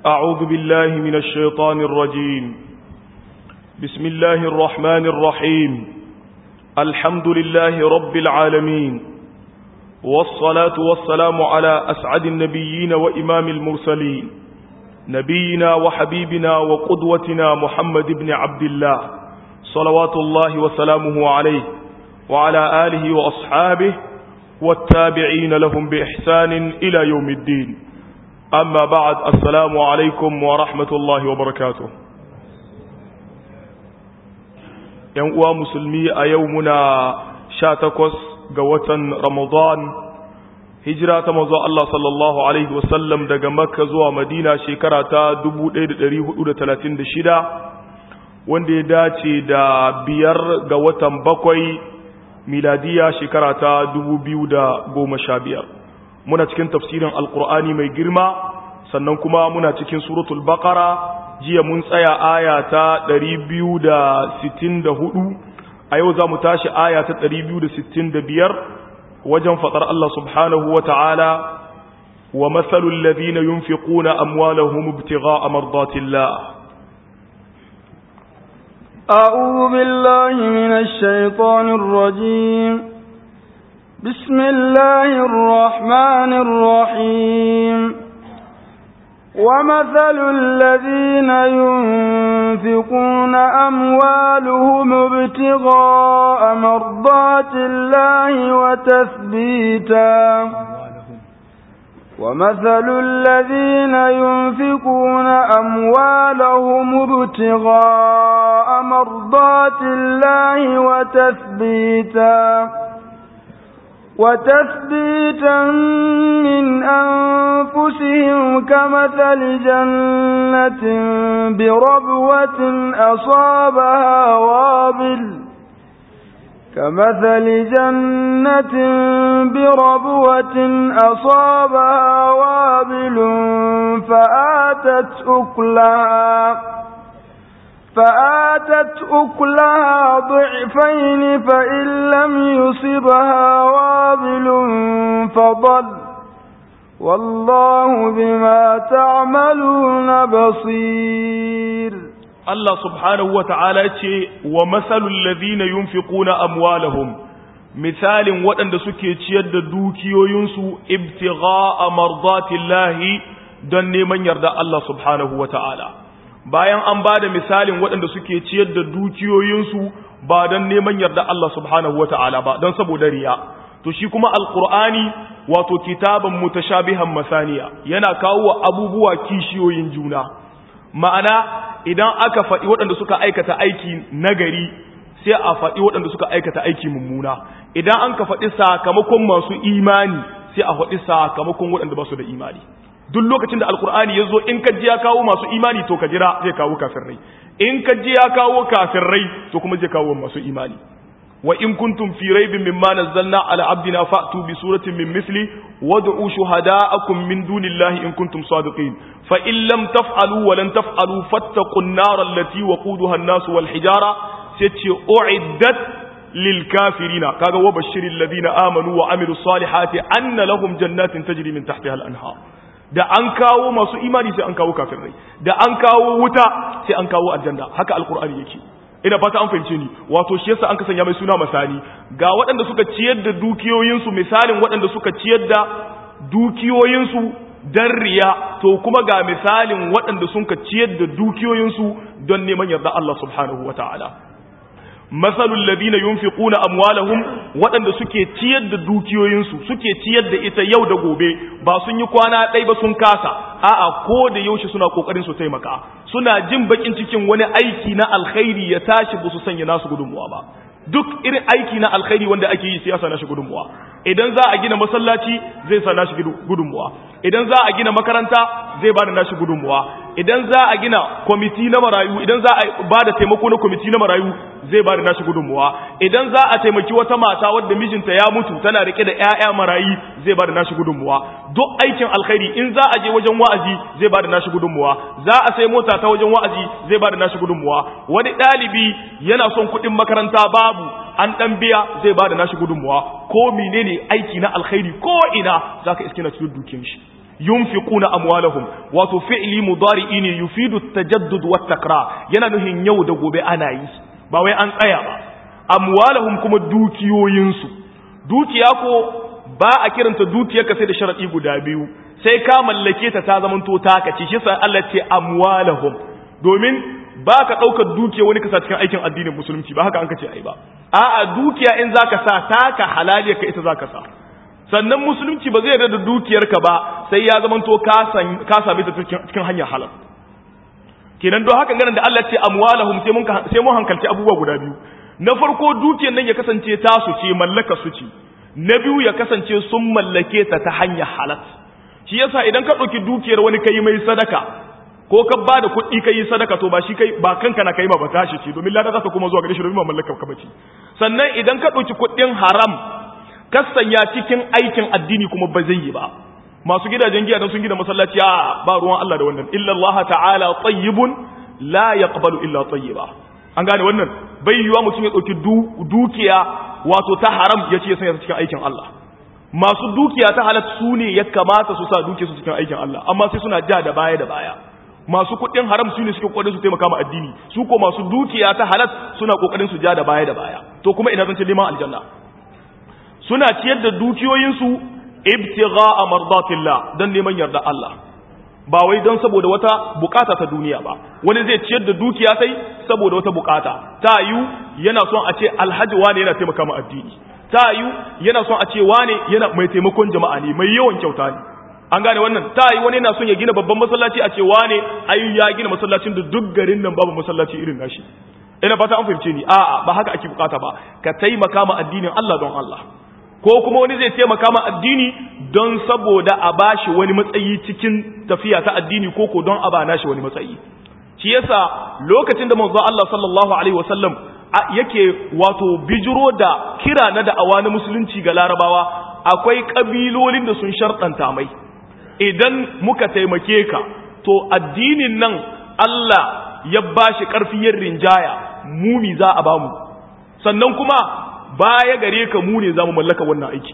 أعوذ بالله من الشيطان الرجيم بسم الله الرحمن الرحيم الحمد لله رب العالمين والصلاة والسلام على أسعد النبيين وإمام المرسلين نبينا وحبيبنا وقدوتنا محمد بن عبد الله صلوات الله وسلامه عليه وعلى آله وأصحابه والتابعين لهم بإحسان إلى يوم الدين أما بعد السلام عليكم ورحمة الله وبركاته ينقوى مسلمي أيومنا شاتكوس قوة رمضان hijira ta mazo Allah sallallahu Alaihi wasallam daga makka zuwa madina shekara ta 1436 wanda ya dace da biyar ga watan bakwai miladiya shekara ta 2015 muna cikin tafsirin alkur'ani mai girma sannan kuma muna cikin suratul baqara jiya mun tsaya aya ta 264 a yau za mu tashi aya ta 265 wajen faɗar Allah subhanahu wa ta'ala wa matsalul ladina yunfiquna amwalahum ibtigha'a mardatillah أعوذ بالله من الشيطان الرجيم بسم الله الرحمن الرحيم ومثل الذين ينفقون أموالهم ابتغاء مرضات الله وتثبيتا ومثل الذين ينفقون أموالهم ابتغاء مرضات الله وتثبيتا وتثبيتا من أنفسهم كمثل جنة بربوة أصابها وابل كمثل جنة بربوة أصابها وابل فآتت أكلها فآتت أكلها ضعفين فإن لم يصبها وابل فضل والله بما تعملون بصير Allah subhanahu wa ta'ala ce wa matsalul ladina yunfiquna amwalahum misalin waɗanda suke ciyar da dukiyoyinsu ibtigha'a mardatillahi don neman yarda Allah subhanahu wa ta'ala bayan an ba da misalin waɗanda suke ciyar da dukiyoyinsu ba don neman yarda Allah subhanahu wa ta'ala ba don saboda riya to shi kuma alkur'ani wato kitaban mutashabihan masaniya yana kawo abubuwa kishiyoyin juna ma'ana idan aka faɗi waɗanda suka aikata aiki nagari sai a faɗi waɗanda suka aikata aiki mummuna idan an ka faɗi sakamakon masu imani sai a faɗi sakamakon waɗanda ba su da imani duk lokacin da alkur'ani ya zo in ka ji ya kawo masu imani to ka jira zai kawo kafirrai in ka ji ya kawo kafirrai to kuma zai kawo masu imani wa in kuntum fi raibin mimma nazzalna ala abdina fa'tu bi suratin min misli wad'u shuhada'akum min dunillahi in kuntum sadiqin fa in lam taf'alu wa lan taf'alu fattaqun nar allati waquduha an-nas wal hijara sai ce u'iddat lil kafirina kaga wa bashiril ladina amanu wa amilus salihati anna lahum jannatin tajri min tahtiha al-anhar da an kawo masu imani sai an kawo kafirai da an kawo wuta sai an kawo aljanna haka alqur'ani yake ina fata an fahimce ni wato shi yasa an ka sanya mai suna misali ga waɗanda suka ciyar da dukiyoyinsu misalin waɗanda suka ciyar da dukiyoyinsu dan riya to kuma ga misalin waɗanda sun ka ciyar da dukiyoyinsu don neman yarda Allah subhanahu wataala masalul ladina yunfiquna amwalahum waɗanda suke ciyar da dukiyoyinsu suke ciyar da ita yau da gobe ba sun yi kwana ɗaya ba sun kasa a'a ko da yaushe suna kokarin su taimaka suna jin bakin cikin wani aiki na alkhairi ya tashi ba su sanya nasu gudunmuwa ba duk irin aiki na alkhairi wanda ake yi siyasa na shi gudunmuwa idan za a gina masallaci zai sa nashi gudunmuwa idan za a gina makaranta zai ba da nashi gudunmuwa idan za a gina kwamiti na marayu idan za a ba da taimako na kwamiti na marayu zai ba da nashi gudunmuwa idan za a taimaki wata mata wadda mijinta ya mutu tana rike da ƴaƴa marayi zai ba da nashi gudunmuwa duk aikin alkhairi in za a je wajen wa'azi zai ba da nashi gudunmuwa za a sai mota ta wajen wa'azi zai ba da nashi gudunmuwa wani ɗalibi yana son kuɗin makaranta babu an ɗan biya zai ba da nashi gudunmuwa ko menene aiki na alkhairi ko ina za ka iske na cikin dukiyar shi yunfiquna amwalahum wato fi'li mudari'i ne yufidu tajaddud wa takrar yana nuhin yau da gobe ana yi ba wai an tsaya ba amwalahum kuma dukiyoyinsu dukiya ko ba a kiranta dukiyarka sai da sharadi guda biyu sai ka mallake ta ta zamanto taka ce shi sa Allah ce amwalahum domin ba ka ɗaukar dukiya wani kasa cikin aikin addinin musulunci ba haka an kace ai ba a'a dukiya in zaka sa taka halaliya ka ita zaka sa sannan musulunci ba zai yarda da dukiyarka ba sai ya zamanto ka san ka same ta cikin hanyar halal kenan don haka ganin da Allah ce amwalahum sai mun sai mun hankalci abubuwa guda biyu na farko dukiyar nan ya kasance tasu ce mallaka su ce na biyu ya kasance sun mallake ta ta hanyar halal shi yasa idan ka ɗauki dukiyar wani kai mai sadaka ko ka ba da kuɗi ka yi sadaka to ba shi kai ba kanka na kai ma ba tashi ce domin lada za ta kuma zuwa gare shi domin ba mallakar ka bace sannan idan ka ɗauki kuɗin haram ka sanya cikin aikin addini kuma ba zai yi ba masu gidajen giya don sun gina masallaci a ba ruwan Allah da wannan illa Allah ta'ala tayyibun la yaqbalu illa tayyiba an gane wannan bai yiwa mutum ya ɗauki dukiya wato ta haram ya ce ya sanya cikin aikin Allah masu dukiya ta halat su ne ya kamata su sa dukiya su cikin aikin Allah amma sai suna ja da baya da baya masu kuɗin haram su ne suke kokarin su taimaka ma addini su ko masu dukiya ta halat suna kokarin su ja da baya da baya to kuma ina zan ce neman aljanna suna ciyar da dukiyoyinsu ibtigha'a mardatillah dan neman yarda Allah ba wai don saboda wata bukata ta duniya ba wani zai ciyar da dukiya sai saboda wata bukata ta yu yana son a ce alhaji wane yana taimaka ma addini ta yu yana son a ce wane yana mai taimakon jama'a ne mai yawan kyauta ne an gane wannan ta yi wani yana son ya gina babban masallaci a ce wane ayu ya gina masallacin da duk garin nan babu masallaci irin nashi ina fata an fahimce ni a'a ba haka ake bukata ba ka taimaka ma addinin Allah don Allah ko kuma wani zai taimaka ma addini don saboda a bashi wani matsayi cikin tafiya ta addini ko ko don a ba nashi wani matsayi shi yasa lokacin da manzo Allah sallallahu alaihi wasallam yake wato bijiro da kira na da'awa na musulunci ga larabawa akwai kabilolin da sun sharɗanta mai idan muka taimake ka to addinin nan Allah ya bashi ƙarfiyar rinjaya mumi za a bamu sannan kuma baya gare ka mu ne za mu mallaka wannan aiki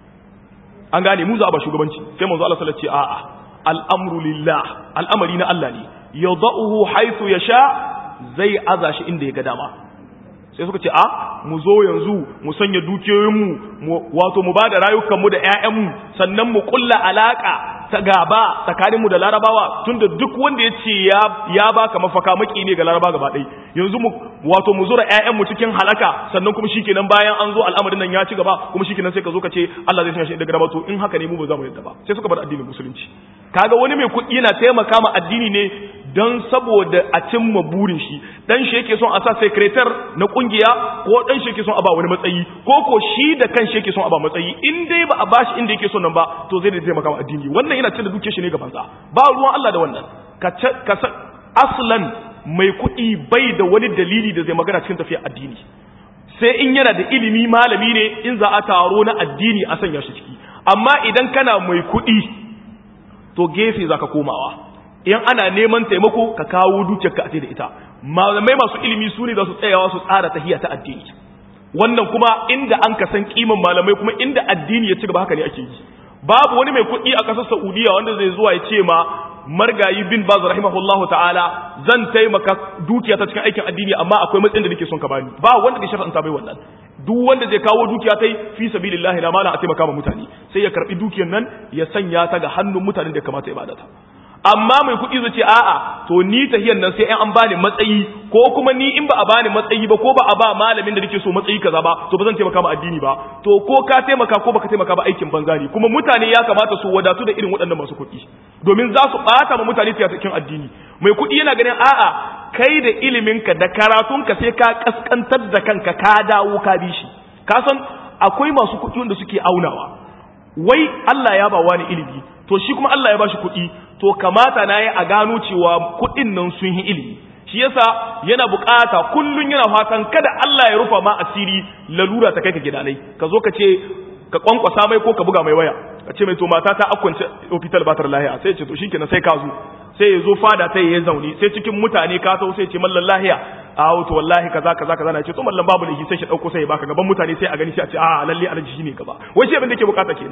an gane mu za a ba shugabanci sai manzo Allah sallallahu alaihi wasallam a'a al'amru lillah al'amari na Allah ne yada'uhu haythu yasha zai aza shi inda ya ga dama sai suka ce a mu zo yanzu mu sanya dukiyoyinmu wato mu ba da rayukanmu da 'ya'yanmu sannan mu kulla alaka ta gaba tsakaninmu da larabawa tunda duk wanda ya ce ya baka mafaka maki ne ga laraba gaba ɗai yanzu mu wato mu zura 'ya'yanmu cikin halaka sannan kuma shikenan bayan an zo al'amarin nan ya ci gaba kuma shikenan sai ka zo ka ce Allah zai sanya shi daga gaba to in haka ne mu ba za mu yadda ba sai suka bar addinin musulunci kaga wani mai kuɗi yana taimaka ma addini ne don saboda a cimma burin shi dan shi yake son a sa secretar na kungiya ko dan shi yake son a ba wani matsayi ko ko shi da kan shi yake son a ba matsayi in dai ba a bashi inda yake son nan ba to zai da taimaka ma addini wannan yana cin da duke shi ne gaban sa ba ruwan Allah da wannan ka ka aslan mai kuɗi bai da wani dalili da zai magana cikin tafiya addini sai in yana da ilimi malami ne in za a taro na addini a sanya shi ciki amma idan kana mai kuɗi to gefe zaka komawa in ana neman taimako ka kawo dukiyarka a da ita malamai masu ilimi su ne za su tsayawa su tsara tahiya ta addini wannan kuma inda an ka san kiman malamai kuma inda addini ya ci gaba haka ne ake yi babu wani mai kuɗi a ƙasar Saudiya wanda zai zuwa ya ce ma margayi bin baz rahimahullahu ta'ala zan taimaka dukiya ta cikin aikin addini amma akwai matsayin da nake son ka bani ba wanda ke shar'anta bai wannan duk wanda zai kawo dukiya tai fi sabilillahi na mala a taimaka ma mutane sai ya karbi dukiyar nan ya sanya ta ga hannun mutanen da kamata ya bada ta amma mai kuɗi zai ce a'a to ni tahiyar nan sai an bani matsayi ko kuma ni in ba a bani matsayi ba ko ba a ba malamin da nake so matsayi kaza ba to ba zan taimaka ma addini ba to ko ka taimaka ko baka taimaka ba aikin banza ne kuma mutane ya kamata su wadatu da irin waɗannan masu kuɗi domin za su ɓata ma mutane cikin addini mai kuɗi yana ganin a'a kai da iliminka da karatunka sai ka kaskantar da kanka ka dawo ka bi shi ka san akwai masu kuɗi wanda suke aunawa wai Allah ya ba wani ilimi to shi kuma Allah ya ba shi kuɗi to kamata na yi a gano cewa kuɗin nan sun yi ilimi shi yasa yana bukata kullun yana fatan kada Allah ya rufa ma asiri lalura ta kai ka gidanai ka zo ka ce ka kwankwasa mai ko ka buga mai waya ka ce mai to mata ta akwance hospital batar lahiya sai ce to shikenan sai ka zo sai ya zo fada ta ya zaune sai cikin mutane ka sau sai ce mallan lahiya a to wallahi kaza kaza kaza na ce to mallan babu lahi sai shi dauko sai ya baka gaban mutane sai a gani sai a ce a lalle alaji shine gaba wai shi abin da yake bukata kenan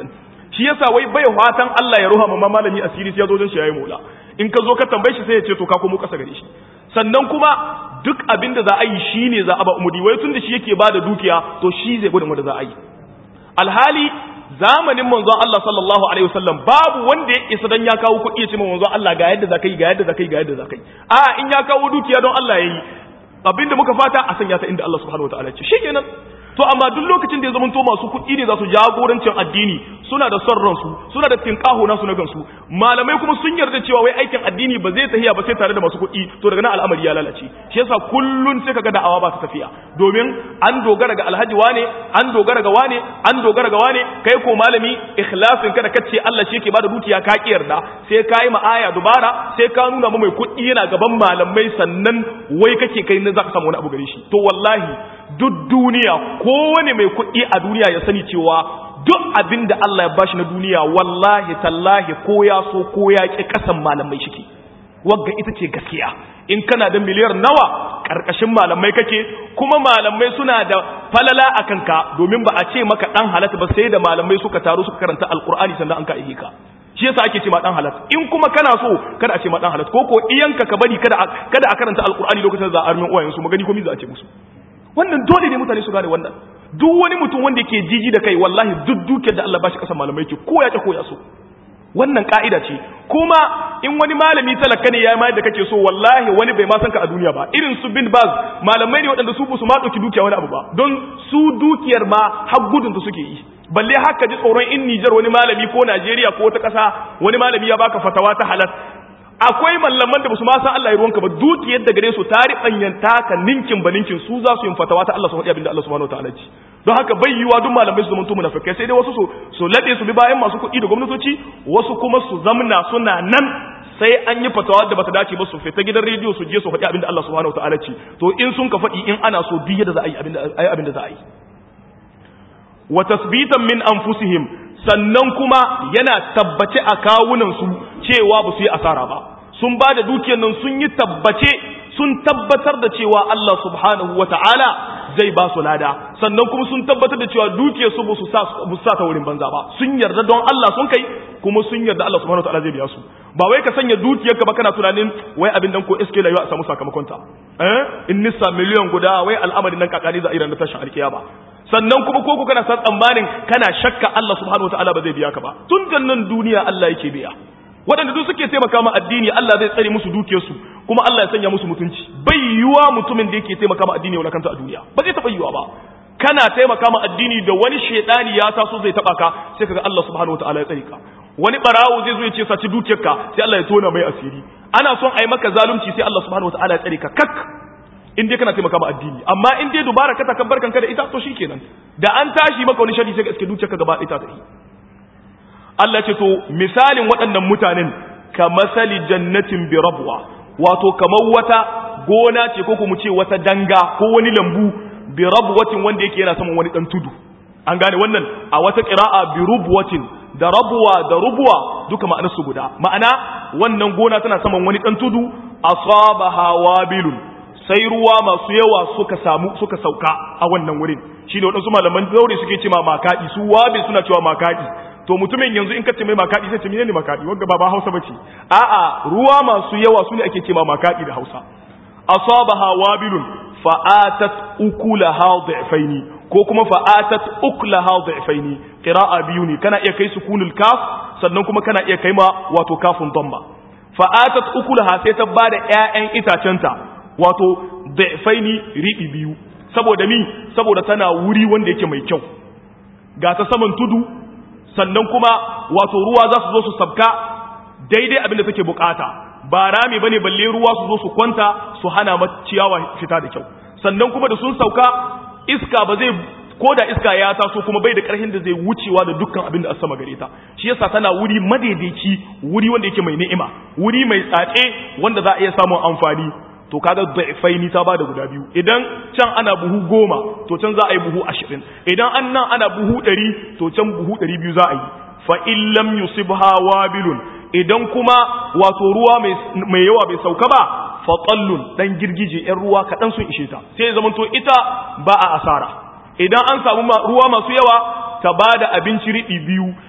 shi yasa wai bai fatan Allah ya ruha ma malami asiri sai ya zo don shi yayi mola in ka zo ka tambaye shi sai ya ce to ka komo kasa gare shi sannan kuma duk abin da za a yi shine za a ba umudi wai tun da shi yake bada dukiya to shi zai gudun wanda za a yi alhali zamanin manzon Allah sallallahu alaihi wasallam babu wanda ya isa dan ya kawo kuɗi ya ce manzon Allah ga yadda zakai ga yadda zakai ga yadda zakai a in ya kawo dukiya don Allah yayi abinda muka fata a sanya ta inda Allah subhanahu wataala ya ce shikenan to amma duk lokacin da ya zamanto masu kuɗi ne za su jagorancin addini suna da son ransu suna da tinkaho nasu na gansu malamai kuma sun yarda cewa wai aikin addini ba zai tafiya ba sai tare da masu kuɗi to daga nan al'amari ya lalace shi yasa kullun sai kaga da'awa ba ta tafiya domin an dogara ga alhaji wane an dogara ga wane an dogara ga wane kai ko malami ikhlasin ka da kace Allah shi yake bada dukiya ka ki yarda sai ka yi ma'aya dubara sai ka nuna mu mai kuɗi yana gaban malamai sannan wai kake kai ne zaka samu wani abu gare shi to wallahi duk duniya kowane mai kuɗi a duniya ya sani cewa duk abin da Allah ya bashi na duniya wallahi tallahi ko ya so ko ya ƙi ƙasan malamai shike wagga ita ce gaskiya in kana da miliyar nawa ƙarƙashin malamai kake kuma malamai suna da falala a kanka domin ba a ce maka ɗan halatta ba sai da malamai suka taru suka karanta alƙur'ani sannan an ka ihe ka shi yasa ake ce ma dan halat in kuma kana so kada a ce ma dan halat ko ko iyanka ka bari kada kada a karanta alƙur'ani lokacin da za a armin uwayen su magani ko mi za a ce musu wannan dole ne mutane su gane wannan duk wani mutum wanda yake jiji da kai wallahi duk dukiyar da Allah bashi kasan malamai ke ko ya ta ko ya so wannan ka'ida ce kuma in wani malami talaka ne ya mai da kake so wallahi wani bai ma san ka a duniya ba irin su bin baz malamai ne waɗanda su ba su ma ɗauki dukiya wani abu ba don su dukiyar ma har gudun da suke yi balle haka ji tsoron in Nijar wani malami ko Najeriya ko wata ƙasa wani malami ya baka fatawa ta halal akwai mallaman da ba su ma san Allah ya ruwanka ba dukiyar da gare su ta riɓanyan taka ninkin ba ninkin su za su yin fatawa ta Allah su faɗi abinda Allah subhanahu wataala ci don haka bai yiwa duk malamai su zamanto munafikai sai dai wasu su su laɗe su bi bayan masu kuɗi da gwamnatoci wasu kuma su zamna suna nan sai an yi fatawa da bata dace ba su fita gidan rediyo su je su faɗi abinda Allah subhanahu wataala ci to in sun ka faɗi in ana so duk yadda za a yi abinda abinda za a yi wa tasbitan min anfusihim sannan kuma yana tabbace a kawunansu cewa ba su yi asara ba sun ba da dukiyar nan sun yi tabbace sun tabbatar da cewa Allah subhanahu wa ta'ala zai ba su lada sannan kuma sun tabbatar da cewa dukiyar su ba su sa ta wurin banza ba sun yarda don Allah sun kai kuma sun yarda Allah subhanahu wa ta'ala zai biya su ba wai ka sanya dukiyarka ba kana tunanin wai abin dan ko iske la yau a samu sakamakon ta eh in nissa miliyan guda wai al'amarin nan kakari za a iran da tashin alkiyama sannan kuma ko kana san tsammanin kana shakka Allah subhanahu wataala ba zai biya ka ba tun da nan duniya Allah yake biya waɗanda duk suke taimaka ma addini Allah zai tsare musu dukiyarsu kuma Allah ya sanya musu mutunci bai yiwa mutumin da yake taimaka ma addini wala kanta a duniya ba zai taɓa yiwa ba kana taimaka ma addini da wani shedani ya taso zai taɓa ka sai kaga Allah subhanahu wataala ya tsare ka wani barawo zai zo ya ce saci dukiyarka sai Allah ya tona mai asiri ana son a yi maka zalunci sai Allah subhanahu wataala ya tsare ka kak in dai kana taimaka ma addini amma in dai dubara ka takabbar kanka da ita to shikenan da an tashi maka wani shari sai ka iske dukiyarka gaba ɗaya ta tafi Allah ce to misalin waɗannan mutanen ka masali jannatin bi rabwa wato kamar wata gona ce ko kuma ce wata danga ko wani lambu bi rabwatin wanda yake yana saman wani dan tudu an gane wannan a wata qira'a bi rubwatin da rabuwa da rubuwa duka ma'anar su guda ma'ana wannan gona tana saman wani dan tudu asabaha wabilun sai ruwa masu yawa suka samu suka sauka a wannan wurin shine wadansu malaman zaure suke cewa makadi su wabil suna cewa makadi to mutumin yanzu in ka ce mai makadi sai ce menene makadi wanda ba ba Hausa bace a'a ruwa masu yawa su ne ake cewa makadi da Hausa asabaha wabilun fa'atat ukulaha dhi'faini ko kuma fa'atat ukulaha dhi'faini qira'a biyu ne kana iya kai sukunul kaf sannan kuma kana iya kai ma wato kafin dhamma fa'atat ukulaha sai ta bada ƴaƴan itacenta wato dhi'faini ribi biyu saboda mi saboda tana wuri wanda yake mai kyau ga ta saman tudu sannan kuma wato ruwa za su zo su sabka daidai abin da take bukata ba rami bane balle ruwa su zo su kwanta su hana ciyawa fita da kyau sannan kuma da sun sauka iska ba zai ko da iska ya taso kuma bai da karhin da zai wucewa da dukkan abin da sama gare ta shi yasa tana wuri madaidaici wuri wanda yake mai ni'ima wuri mai tsatse wanda za a iya samun amfani to kaga da'ifaini ta bada guda biyu idan can ana buhu goma to can za a yi buhu ashirin idan an nan ana buhu ɗari to can buhu ɗari biyu za a yi fa in lam yusibha wabilun idan kuma wato ruwa mai yawa bai sauka ba fa tallun dan girgije yan ruwa kaɗan sun ishe ta sai zaman to ita ba a asara idan an samu ruwa masu yawa ta bada abinci riɗi biyu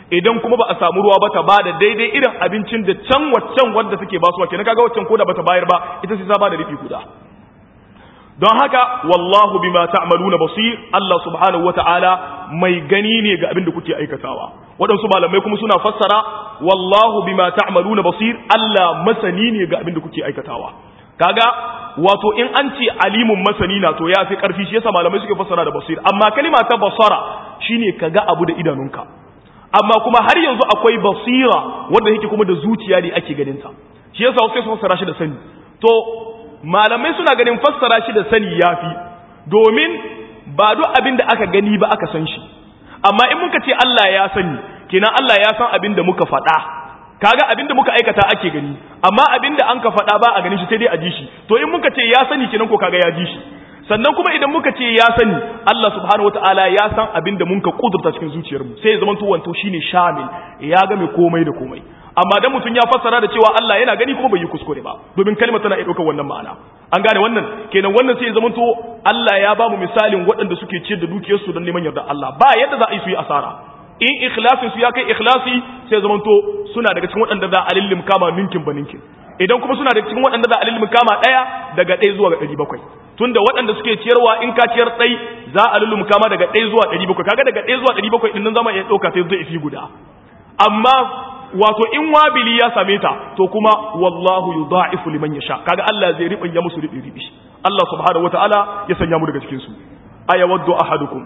idan kuma ba a samu ruwa ba ta bada daidai irin abincin da can waccan wanda take basuwa kenan kaga waccan koda bata bayar ba ita sai ta bada rifi guda don haka wallahu bima ta'maluna basir Allah subhanahu wata'ala mai gani ne ga abin da kuke aikatawa waɗansu malamai kuma suna fassara wallahu bima ta'maluna basir Allah masani ne ga abin da kuke aikatawa kaga wato in an ce alimun masani na to ya fi karfi shi yasa malamai suke fassara da basir amma kalima ta basara shine kaga abu da idanunka amma kuma har yanzu akwai basira wanda yake kuma da zuciya ne ake ganin ta shi yasa sai su fassara shi da sani to malamai suna ganin fassara shi da sani yafi domin ba duk abin da aka gani ba aka san shi amma in muka ce Allah ya sani kenan Allah ya san abin da muka faɗa kaga abin da muka aikata ake gani amma abin da an ka faɗa ba a ganin shi sai dai a ji shi to in muka ce ya sani kenan ko kaga ya ji shi sannan kuma idan muka ce ya sani Allah subhanahu wataala ya san abin da mun ka kudurta cikin zuciyarmu sai ya zama to wanto shine shamil ya ga mai komai da komai amma dan mutum ya fassara da cewa Allah yana gani kuma bai yi kuskure ba domin kalmar tana iya ɗaukar wannan ma'ana an gane wannan kenan wannan sai ya zama to Allah ya ba mu misalin waɗanda suke ciyar da dukiyarsu don neman yarda Allah ba yadda za a yi su yi asara in ikhlasin su ya kai ikhlasi sai ya zama to suna daga cikin waɗanda za a lillim kama ninkin ba ninkin idan kuma suna daga cikin waɗanda za a lillim kama ɗaya daga ɗaya zuwa ga ɗari bakwai tunda waɗanda suke ciyarwa in ka ciyar ɗai za a lillim kama daga ɗaya zuwa ɗari bakwai kaga daga ɗaya zuwa ɗari bakwai ɗin nan zama iya ɗauka sai zai fi guda amma wato in wabili ya same ta to kuma wallahu yudha'ifu liman yasha kaga Allah zai ribin ya musu ribi ribi Allah subhanahu wataala ya sanya mu daga cikin su ayawaddu ahadukum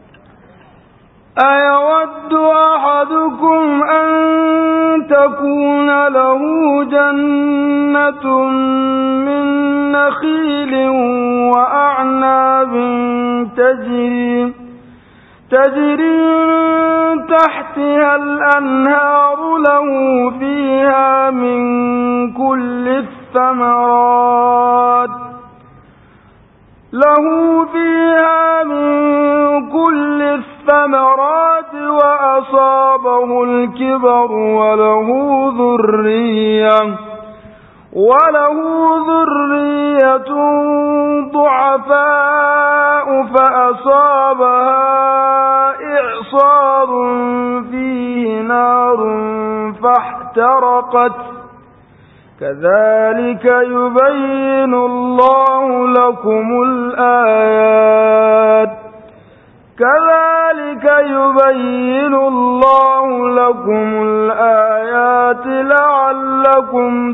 أيود أحدكم أن تكون له جنة من نخيل وأعناب تجري تجري من تحتها الأنهار له فيها من كل الثمرات له فيها من كل الثمرات وأصابه الكبر وله ذرية وله ذرية ضعفاء فأصابها إعصار فيه نار فاحترقت كذلك يبين الله لكم الآيات كذلك يبين الله لكم الآيات لعلكم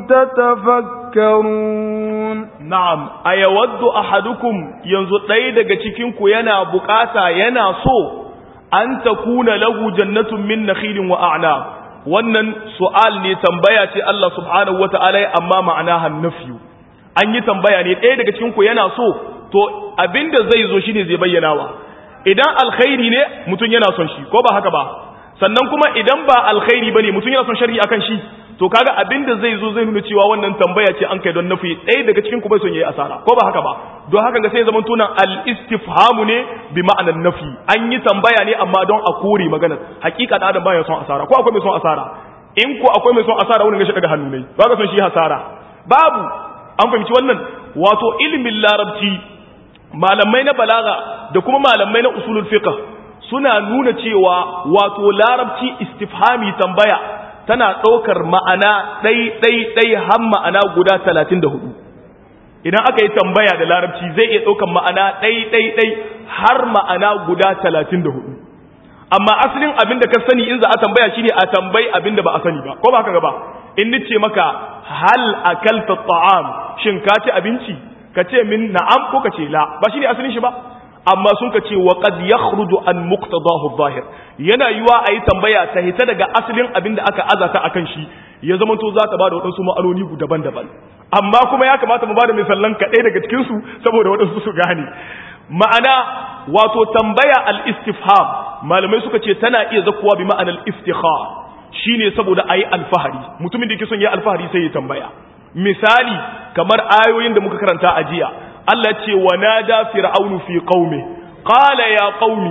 تتفكرون na'am ayawaddu ahadukum yanzu ɗaya daga cikin ku yana bukata yana so an takuna lahu jannatun min nakhilin wa a'nab wannan su'al ne tambaya ce Allah subhanahu wata'ala amma ma'ana hannafiyu an yi tambaya ne ɗaya daga cikin ku yana so to abinda zai zo shine zai bayyanawa idan alkhairi ne mutum yana son shi ko ba haka ba sannan kuma idan ba alkhairi bane mutum yana son sharhi akan shi to kaga abinda zai zo zai nuna cewa wannan tambaya ce an kai don nafi ɗaya daga cikin ku bai son yayi asara ko ba haka ba don haka ga sai zaman tunan al-istifhamu ne bi ma'anan nafi an yi tambaya ne amma don a kore magana hakika da adam baya son asara ko akwai mai son asara in ko akwai mai son asara wani gashi daga hannu ne ba ga son shi hasara babu an fahimci wannan wato ilimin larabci malamai na balaga da kuma malamai na usulul fiqh suna nuna cewa wato larabci istifhami tambaya tana ɗaukar ma'ana ɗai-ɗai-ɗai har ma'ana guda talatin da hudu idan aka yi tambaya da larabci zai iya ɗaukar ma'ana ɗai-ɗai-ɗai har ma'ana guda talatin da hudu amma asalin abin da ka sani in za a tambaya shine a tambayi abin da ba a sani ba ko ba ka gaba in nice maka hal akalta ta'am shin ka ci abinci ka ce min na'am ko ka ce la ba shine asalin shi ba amma sun ka ce wa qad yakhruju an muqtadahu adh-dhahir yana yiwa ayi tambaya ta hita daga asalin abin da aka azata akan shi ya zama to za ta bada wadansu ma'anoni daban-daban amma kuma ya kamata mu bada misalan kaɗai daga cikin su saboda wadansu su gane ma'ana wato tambaya al-istifham malamai suka ce tana iya zakuwa bi ma'anar iftikhar shine saboda ayi alfahari mutumin da yake son ya alfahari sai ya tambaya misali kamar ayoyin da muka karanta a jiya Allah ce wa nada fir'aunu fi qaumi qala ya qaumi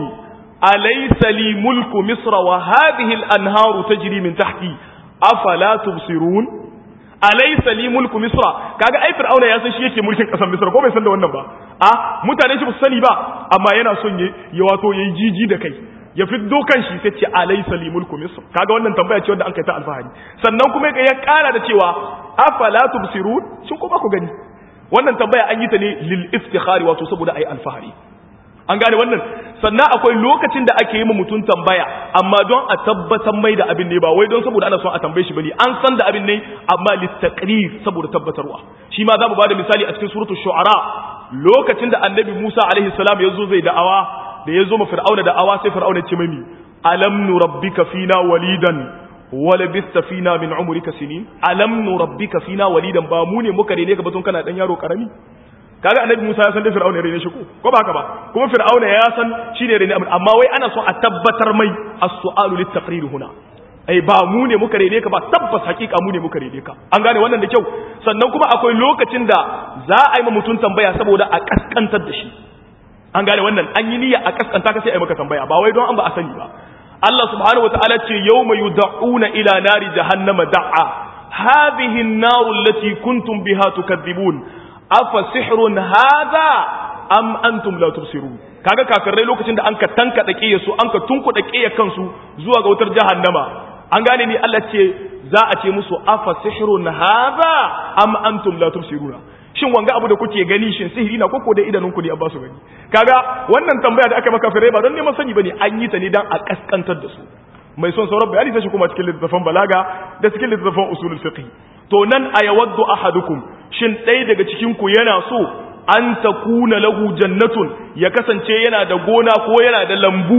alaysa li mulku misra wa hadhihi al-anharu tajri min tahti afala tubsirun alaysa li mulku misra kaga ai fir'auna ya san shi yake mulkin kasar misra ko bai san da wannan ba a mutane shi ba sani ba amma yana son ya wato yayi jiji da kai ya fiddo kan shi sai ce alaysa li mulku misr kaga wannan tambaya ce wanda an kai ta alfahari sannan kuma ya kara da cewa afala tubsirun shin ko ba ku gani wannan tambaya an yi ta ne lil iftikhari wato saboda ayi alfahari an gane wannan sannan akwai lokacin da ake yi ma mutum tambaya amma don a tabbatar mai da abin ne ba wai don saboda ana son a tambaye shi bane an san da abin ne amma littaqrir saboda tabbatarwa shi ma za mu bada misali a cikin suratul shu'ara lokacin da annabi Musa alaihi salam ya zo zai da'awa da ya zo ma fir'auna da'awa sai fir'auna ya ce mai alam nurabbika fina walidan wa labista fina min umrika sinin alam nurabbika fina walidan ba mu ne muka rene ka batun kana dan yaro karami kaga annabi Musa ya san da Fir'auna rene shi ko ko ba haka ba kuma Fir'auna ya san shi ne rene amma wai ana so a tabbatar mai as-su'alu lit-taqrir huna ai ba mu ne muka rene ka ba tabbas hakika mu ne muka rene ka an gane wannan da kyau sannan kuma akwai lokacin da za a yi ma mutum tambaya saboda a kaskantar da shi an gane wannan an yi niyya a kaskanta ka sai a yi maka tambaya ba wai don an ba a sani ba Allah subhanahu wataala ce yawma yud'una ila nari jahannama da'a hadhihi an-nar allati kuntum biha tukadhibun afa sihrun hadha am antum la tubsirun kaga kafirai lokacin da an ka tanka dake su an ka tunkuda kiyaye kansu zuwa ga wutar jahannama an gane ni Allah ce za a ce musu afa sihrun hadha am antum la tubsiruna shin wanga abu da kuke gani shin sihiri na koko da idanunku ne an ba su gani kaga wannan tambaya da aka maka fere ba don neman sani bane an yi ta ne dan a kaskantar da su mai son sauran bayani sai shi kuma cikin littafin balaga da cikin littafin usulul fiqh to nan ayawaddu ahadukum shin ɗaya daga cikin ku yana so an takuna lahu jannatun ya kasance yana da gona ko yana da lambu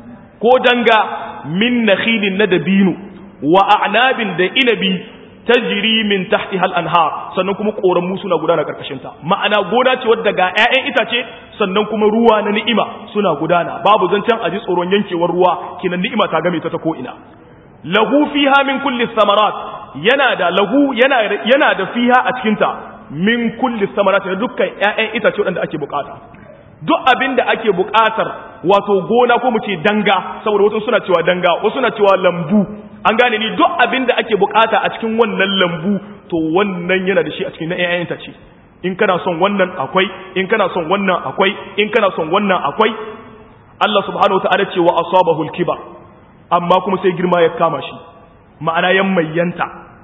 ko danga min nakhilin na dabino wa a'nabin da inabi tajri min tahtiha al-anhar sannan kuma koramu suna gudana karkashin ta ma'ana gona ce wadda ga ƴaƴan itace sannan kuma ruwa na ni'ima suna gudana babu zancen aji tsoron yankewar ruwa kinan ni'ima ta game ta ta ko ina lahu fiha min kulli samarat yana da lahu yana yana da fiha a cikin ta min kulli samarat da dukkan ƴaƴan itace wanda ake bukata duk abin da ake bukatar wato gona ko mu ce danga saboda wasu suna cewa danga wasu suna cewa lambu an gane ni duk abin da ake bukata a cikin wannan lambu to wannan yana da shi a cikin na ƴaƴan itace in kana son wannan akwai in kana son wannan akwai in kana son wannan akwai Allah subhanahu wataala ce wa asabahu al-kibar amma kuma sai girma ya kama shi ma'ana yan mayyanta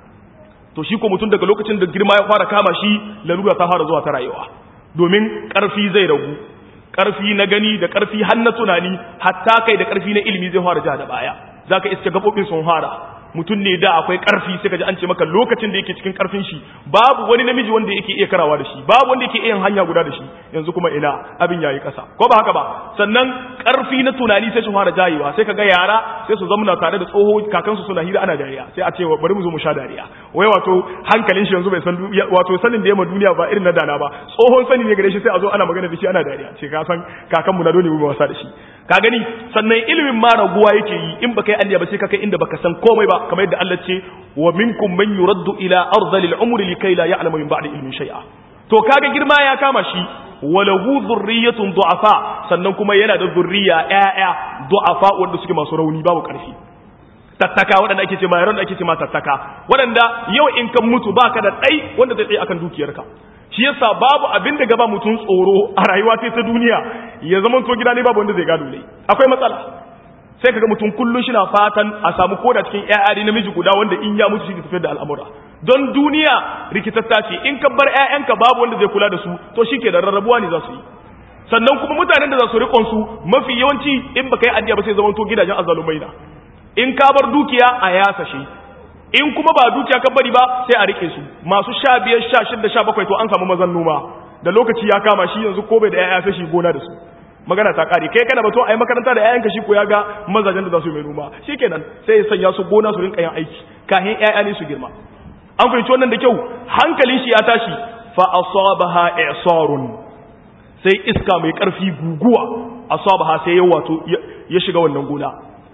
to shi ko mutum daga lokacin da girma ya fara kama shi lalura ta fara zuwa ta rayuwa domin karfi zai ragu karfi na gani da karfi har na tunani hatta kai da karfi na ilimi zai fara ja da baya zaka iske gabobin sun fara mutum ne da akwai karfi sai ka ji an ce maka lokacin da yake cikin karfin shi babu wani namiji wanda yake iya karawa da shi babu wanda yake iya hanya guda da shi yanzu kuma ina abin yayi kasa ko ba haka ba sannan karfi na tunani sai su fara jayewa sai kaga yara sai su zamna tare da tsoho kakansu suna hira ana dariya sai a ce bari mu zo mu sha dariya wai wato hankalin shi yanzu bai san wato sanin da yamma duniya ba irin na dana ba tsohon sani ne gare shi sai a zo ana magana da shi ana dariya ce ka san kakanmu na dole mu wasa da shi ka gani sannan ilimin ma raguwa yake yi in baka yi alliya ba sai ka kai inda baka san komai ba kamar yadda Allah ce wa minkum man yuraddu ila ardhil umri likay la ya'lamu min ba'di ilmin shay'a to kaga girma ya kama shi walahu dhurriyyatun du'afa sannan kuma yana da zurriya ƴaƴa du'afa wanda suke masu rauni babu ƙarfi tattaka waɗanda ake ce ma yaron da ake ce ma tattaka waɗanda yau in kan mutu baka da ɗai wanda zai tsaye akan dukiyarka shi yasa babu abin da gaba mutum tsoro a rayuwa sai ta duniya ya zama to gida ne babu wanda zai gado ne akwai matsala sai kaga mutum kullun shi na fatan a samu koda cikin ƴaƴa namiji guda wanda in ya mutu shi tafiyar da al'amura don duniya rikitatta ce in ka bar ƴaƴanka babu wanda zai kula da su to shike da rarrabuwa ne za su yi sannan kuma mutanen da za su riƙon su mafi yawanci in baka yi addiya ba sai zama to gidajen azalumai na in ka bar dukiya a yasa shi in kuma ba dukiya ka bari ba sai a rike su masu sha biyar sha shida sha bakwai to an samu mazan noma da lokaci ya kama shi yanzu ko bai da ƴaƴa sai shi gona da su magana ta kare kai kana bato ai makaranta da ƴaƴanka shi ko ya ga mazajen da za su yi mai noma shikenan sai ya sanya su gona su rinka yin aiki kafin ƴaƴa ne su girma an fahimci wannan da kyau hankalin shi ya tashi fa asabaha i'sarun sai iska mai karfi guguwa asabaha sai ya wato ya shiga wannan gona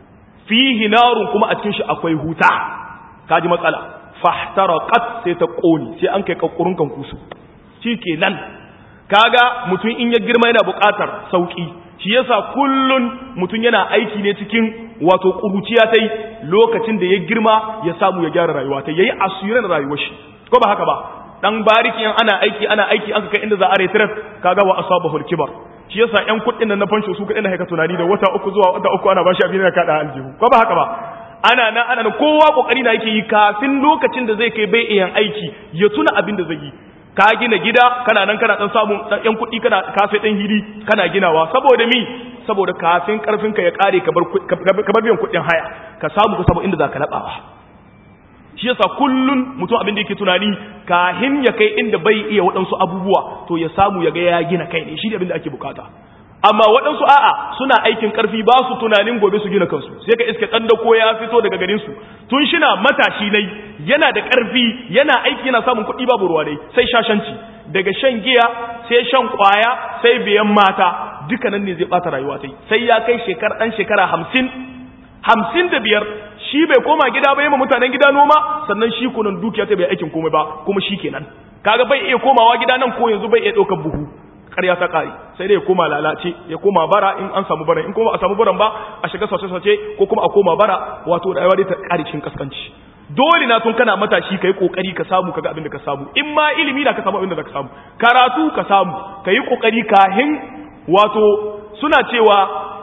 fihi narun kuma a cikin shi akwai huta kaji matsala fahtaraqat sai ta koni sai an kai kakkurun kan kusu shikenan kaga mutum in ya girma yana buƙatar sauki shi yasa kullun mutum yana aiki ne cikin wato kuruciya tai lokacin da ya girma ya samu ya gyara rayuwa tai yayi asirin rayuwar shi ko ba haka ba dan bariki ana aiki ana aiki aka kai inda za a retreat kaga wa asabahu al-kibar shi yasa ƴan kuɗin nan na fansho su kuɗin da haka tunani da wata uku zuwa wata uku ana bashi abin da kada aljihu ko ba haka ba ana nan ana nan kowa kokari na yake yi kafin lokacin da zai kai bai iya aiki ya tuna abin da zai yi ka gina gida kana nan kana dan samun ƴan kuɗi kana ka sai dan hili kana ginawa saboda mi saboda kafin karfin ka ya kare ka bar ka bar biyan kuɗin haya ka samu ka samu inda zaka labawa shi yasa kullun mutum abin da yake tunani kahin ya kai inda bai iya waɗansu abubuwa to ya samu ya ga ya gina kai ne shi ne abin da ake bukata amma waɗansu a'a suna aikin ƙarfi ba su tunanin gobe su gina kansu sai ka iska ɗan dako ya fito daga garin su tun shina matashi nai yana da ƙarfi yana aiki yana samun kuɗi babu ruwa dai sai shashanci daga shan giya sai shan ƙwaya sai biyan mata duka nan ne zai ɓata rayuwa sai sai ya kai shekara ɗan shekara hamsin hamsin da biyar shi bai koma gida ba ma mutanen gida noma sannan shi kunan dukiya ta bai aikin komai ba kuma shi kenan kaga bai iya komawa gida nan ko yanzu bai iya ɗaukar buhu ƙarya ta ƙari sai dai ya koma lalace ya koma bara in an samu bara in kuma a samu baran ba a shiga sace-sace ko kuma a koma bara wato rayuwa dai ta ƙari cikin kaskanci dole na tun kana matashi kai kokari ka samu kaga abin da ka samu in ma ilimi da ka samu abin da ka samu karatu ka samu kai kokari kahin wato suna cewa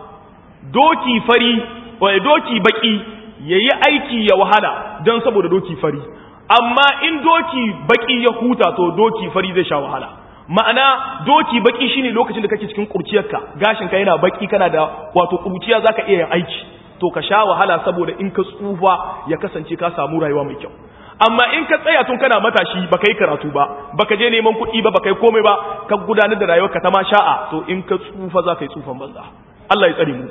doki fari wai doki baki yayi aiki ya wahala dan saboda doki fari amma in doki baki ya huta to doki fari zai sha wahala ma'ana doki baki shine lokacin da kake cikin kurciyarka gashin ka yana baki kana da wato kurciya zaka iya yin aiki to ka sha wahala saboda in ka tsufa ya kasance ka samu rayuwa mai kyau amma in ka tsaya tun kana matashi baka yi karatu ba baka je neman kuɗi ba baka yi komai ba ka gudanar da rayuwarka ta ma sha'a to in ka tsufa za ka yi tsufan banza Allah ya tsare mu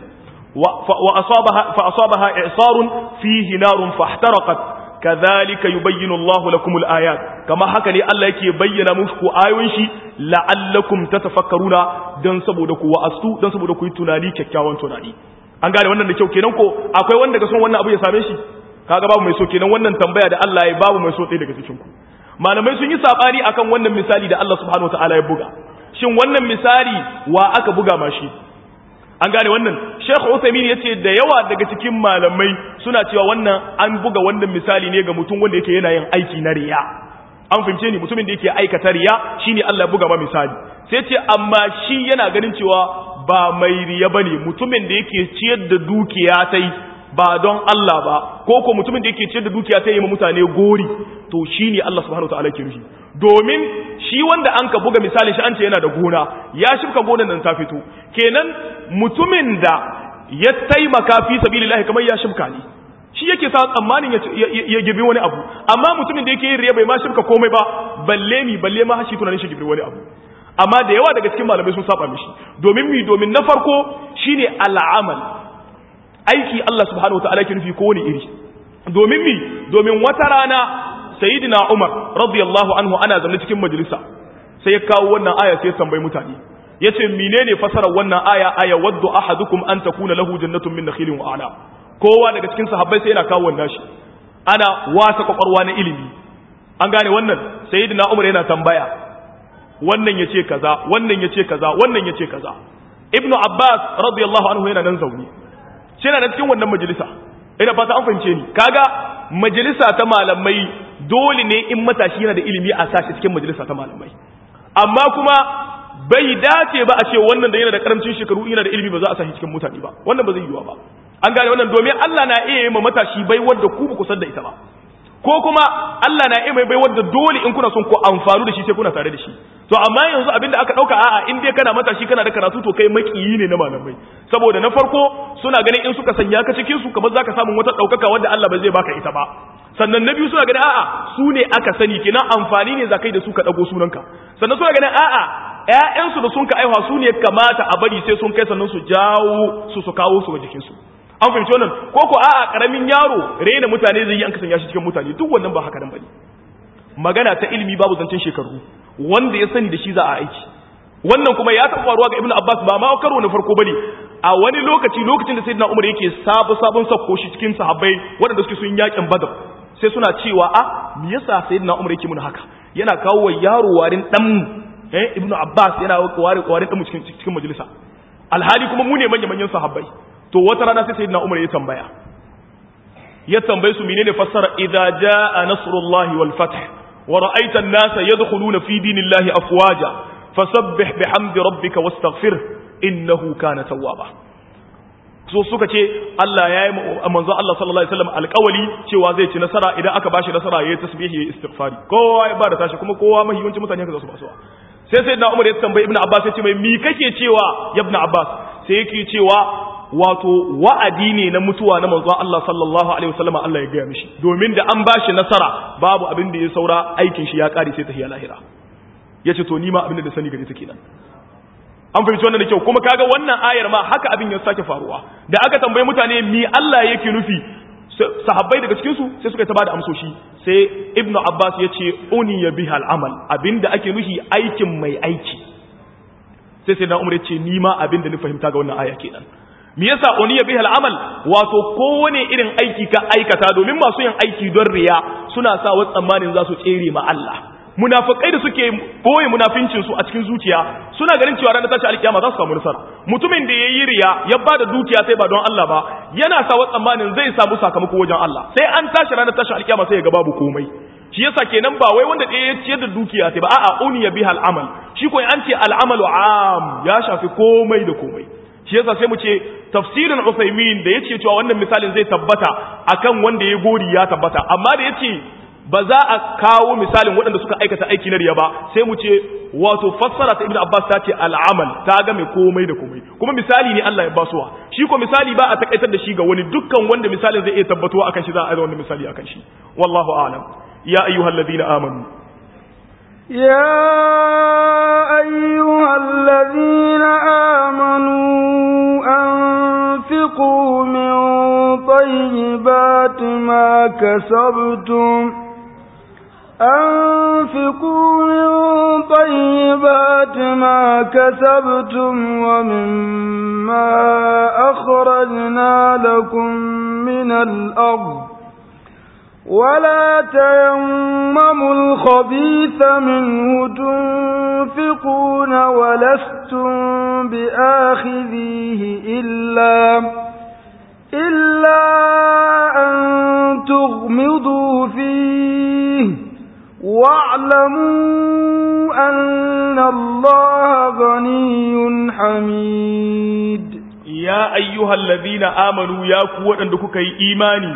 wa asabaha fa asabaha i'sarun fihi narun fahtaraqat kadhalika yubayyinu Allah lakum al-ayat kama haka ne Allah yake bayyana muku ayoyin shi la'allakum tatafakkaruna dan saboda ku wa'astu dan saboda ku yi tunani kyakkyawan tunani an gane wannan da kyau kenan ko akwai wanda ga son wannan abu ya same shi kaga babu mai so kenan wannan tambaya da Allah ya babu mai so ɗaya daga cikin ku malamai sun yi sabani akan wannan misali da Allah subhanahu wataala ya buga shin wannan misali wa aka buga ma shi an gane wannan Sheikh Uthaymeen yace da yawa daga cikin malamai suna cewa wannan an buga wannan misali ne ga mutum wanda yake yana yin aiki na riya an fahimce ni mutumin da yake aikata riya shine Allah ya buga ma misali sai ce amma shi yana ganin cewa ba mai riya bane mutumin da yake ciyar da dukiya tai ba don Allah ba ko ko mutumin da yake ciyar da dukiya ta yi ma mutane gori to shine Allah subhanahu wataala ke nufi domin shi wanda an ka buga misalin shi an ce yana da gona ya shifka gonan nan ta fito kenan mutumin da ya taimaka fi sabilillahi kamar ya shifka ne shi yake sa tsammanin ya gibi wani abu amma mutumin da yake yin riya bai ma shifka komai ba balle mi balle ma shi tunanin shi gibi wani abu amma da yawa daga cikin malamai sun saba mishi domin mi domin na farko shine al'amal aiki Allah subhanahu wataala ke nufi kowane iri domin mi domin wata rana sayyidina Umar radiyallahu anhu ana zaune cikin majalisa sai ya kawo wannan aya sai ya tambayi mutane yace menene fasarar wannan aya aya waddu ahadukum an takuna lahu jannatun min nakhilin wa a'nab kowa daga cikin sahabbai sai yana kawo wannan shi ana wasa kwakwalwa na ilimi an gane wannan sayyidina Umar yana tambaya wannan yace kaza wannan yace kaza wannan yace kaza ibnu abbas radiyallahu anhu yana nan zaune shi na cikin wannan majalisa ina fata an fahimce ni kaga majalisa ta malamai dole ne in matashi yana da ilimi a sashi cikin majalisa ta malamai amma kuma bai dace ba a ce wannan da yana da karamcin shekaru yana da ilimi ba za a sashi cikin mutane ba wannan ba zai yiwa ba an gane wannan domin Allah na iya yi ma matashi bai wadda ku ba ku san da ita ba ko kuma Allah na iya mai bai wadda dole in kuna son ku amfanu da shi sai kuna tare da shi to amma yanzu abinda aka dauka a'a in dai kana matashi kana da karatu to kai makiyi ne na malamai saboda na farko suna ganin in suka sanya ka cikin su kamar zaka samu wata daukaka wanda Allah ba zai baka ita ba sannan na biyu suna ganin a'a su ne aka sani kina amfani ne zakai da su ka dago sunanka sannan suna ganin a'a ƴaƴansu da sun ka aiwa su ne kamata a bari sai sun kai sannan su jawo su su kawo su ga jikin su an fahimci wannan ko ko a'a karamin yaro rena mutane zai yi an kasanya shi cikin mutane duk wannan ba haka nan bane magana ta ilimi babu zancen shekaru wanda ya sani da shi za a aiki wannan kuma ya taɓa faruwa ga ibnu abbas ba ma karo na farko bane a wani lokaci lokacin da sayyidina umar yake sabu sabon sakko shi cikin sahabbai waɗanda suke sun yakin badar sai suna cewa a me yasa sayyidina umar yake mun haka yana kawo wa yaro warin dan eh ibnu abbas yana warin warin dan cikin cikin majalisa alhali kuma mu ne manyan manyan sahabbai to wata rana sai sayyidina umar ya tambaya ya tambaye su menene fassara idza jaa nasrullahi wal fath wa ra'aita an-nasa yadkhuluna fi dinillahi afwaja fasabbih bihamdi rabbika wastaghfir innahu kana tawwaba so suka ce Allah ya yi manzo Allah sallallahu alaihi wasallam alƙawali cewa zai ci nasara idan aka bashi nasara yayi tasbihi yayi istighfari kowa ya bada tashi kuma kowa mahiyancin mutane haka za su basuwa sai sai na Umar ya tambayi Ibn Abbas ya ce mai mi kake cewa ya Ibn Abbas sai yake cewa wato wa'adi ne na mutuwa na manzo Allah sallallahu alaihi wasallam Allah ya gaya mishi domin da an bashi nasara babu abin da ya saura aikin shi ya kare sai tahiya lahira yace to ni ma abin da sani gare ta kenan an fahimci wannan da kyau kuma kaga wannan ayar ma haka abin ya sake faruwa da aka tambayi mutane mi Allah yake nufi sahabbai daga cikin su sai suka ta bada amsoshi sai ibnu abbas ya ce uni ya biha al'amal abinda ake nufi aikin mai aiki sai sai na umar ya ce ni ma abinda ni fahimta ga wannan aya kenan me yasa uni ya biha al'amal wato kowane irin aiki ka aikata domin masu yin aiki don riya suna sa wa tsammanin za su tsere ma Allah munafikai da suke boye munafincin su a cikin zuciya suna ganin cewa ranar tashi alkiyama za su samu nasara mutumin da yayi riya ya bada dukiya sai ba don Allah ba yana sa wa tsammanin zai samu sakamako wajen Allah sai an tashi ranar tashi alkiyama sai ya ga babu komai shi yasa kenan ba wai wanda ɗaya ya ciyar da dukiya sai ba a'a uniya biha al'amal shi ko an ce al'amalu am ya shafi komai da komai shi yasa sai mu ce tafsirin Usaimin da yace cewa wannan misalin zai tabbata akan wanda ya gori ya tabbata amma da yace ba za a kawo misalin waɗanda suka aikata aiki na riya ba sai mu ce wato fassara ta ibnu abbas ta ce al'amal ta ga mai komai da komai kuma misali ne Allah ya basuwa shi ko misali ba a takaitar da shi ga wani dukkan wanda misalin zai iya tabbatuwa akan shi za a yi wani misali akan shi wallahu a'lam ya ayyuhal ladina amanu يا أيها الذين آمنوا أنفقوا من طيبات ما كسبتم أنفقوا من طيبات ما كسبتم ومما أخرجنا لكم من الأرض ولا تيمموا الخبيث منه تنفقون ولستم بآخذيه إلا إلا أن تغمضوا فيه واعلموا أن الله غني حميد يا أيها الذين آمنوا يا قوة أنك إيماني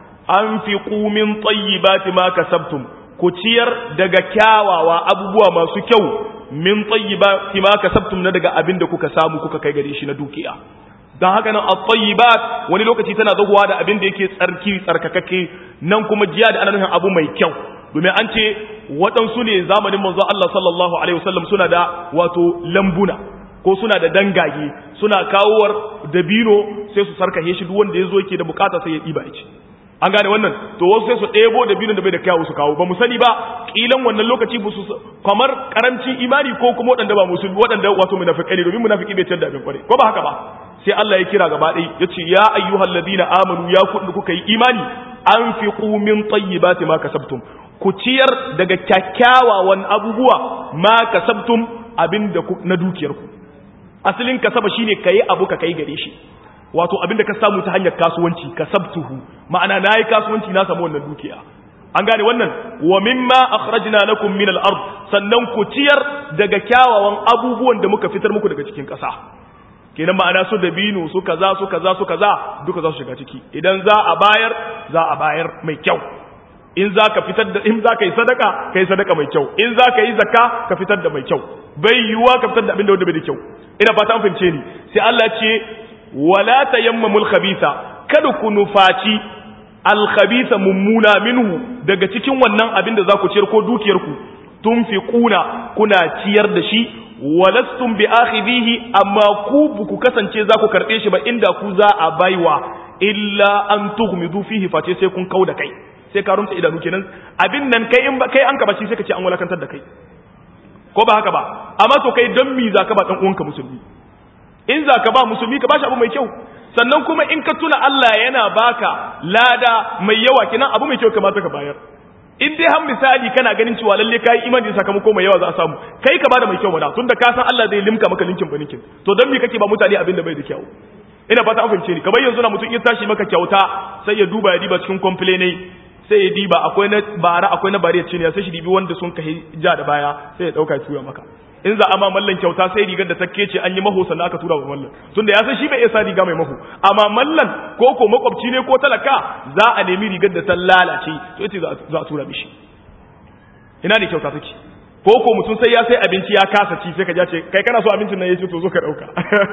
أنفقوا من طيبات ما كسبتم كتير دقا كاوا وأبوا ما سكوا من طيبات ما كسبتم ندقا أبن دكوك سامو كوكا كيغريش ندوكيا don haka nan at-tayyibat wani lokaci tana zagowa da abin da yake tsarki tsarkakakke nan kuma jiya da ana nufin abu mai kyau domin an ce waɗansu ne zamanin manzo Allah sallallahu alaihi wasallam suna da wato lambuna ko suna da dangage suna kawowar dabino sai su sarkahe shi duk wanda yazo yake da bukata sai ya diba ya ci an gane wannan to wasu sai su ɗebo dabino da bai da kyawu su kawo ba mu sani ba kilan wannan lokaci ba su kamar karancin imani ko kuma waɗanda ba musulmi waɗanda wato munafikai ne domin munafiki bai tada abin kware ko ba haka ba sai Allah ya kira gaba ɗaya yace ya ayyuhal ladina amanu ya kuɗin kuka yi imani anfiqu min tayyibati ma kasabtum ku ciyar daga kyakkyawawan abubuwa ma kasabtum abinda na dukiyarku asalin kasaba shine kai abu ka kai gare shi wato abinda ka samu ta hanyar kasuwanci kasabtuhu ma'ana nayi kasuwanci na samu wannan dukiya an gane wannan wa mimma akhrajna lakum min al-ard sannan ku ciyar daga kyawawan abubuwan da muka fitar muku daga cikin ƙasa kenan ma'ana su dabino su kaza su kaza su kaza duka za su shiga ciki idan za a bayar za a bayar mai kyau in za ka fitar da in za ka yi sadaka ka yi sadaka mai kyau in za ka yi zakka ka fitar da mai kyau bai yiwuwa ka fitar da abin da wanda bai da kyau ina fata an fahimce ni sai Allah ce wala tayammamul khabitha kada ku nufaci al khabitha mummuna minhu daga cikin wannan abin da za ku ciyar ko dukiyar ku tunfiquna kuna ciyar da shi walastum bi akhidhihi amma ku ku kasance za ku karbe shi ba inda ku za a baiwa illa an tughmidu fihi face sai kun kauda kai sai ka rumta idanu kenan abin nan kai in ba kai an ka bashi sai ka ce an walakantar da kai ko ba haka ba amma to kai dan mi zaka ba dan uwanka musulmi in zaka ba musulmi ka bashi abu mai kyau sannan kuma in ka tuna Allah yana baka lada mai yawa kenan abu mai kyau kamata ka bayar in dai har misali kana ganin cewa lalle kai imani sakamako mai yawa za a samu kai ka bada mai kyau mana tunda ka san Allah zai limka maka linkin baninkin to dan me kake ba mutane abin da bai da kyau ina fata an fahimce ni kamar yanzu na mutum ya tashi maka kyauta sai ya duba ya diba cikin complain sai ya diba akwai na bara akwai na bare ciniya sai shi dibi wanda sun kai ja da baya sai ya dauka ya tura maka in za a ma mallan kyauta sai rigar da ta kece an yi maho sannan aka tura wa mallan tunda ya san shi bai iya sa riga mai maho amma mallan ko ko makwabci ne ko talaka za a nemi rigar da ta lalace to ita za a tura mishi ina ne kyauta take ko ko mutum sai ya sai abinci ya kasa ci sai ka ja ce kai kana so abincin nan ya ce to zo ka dauka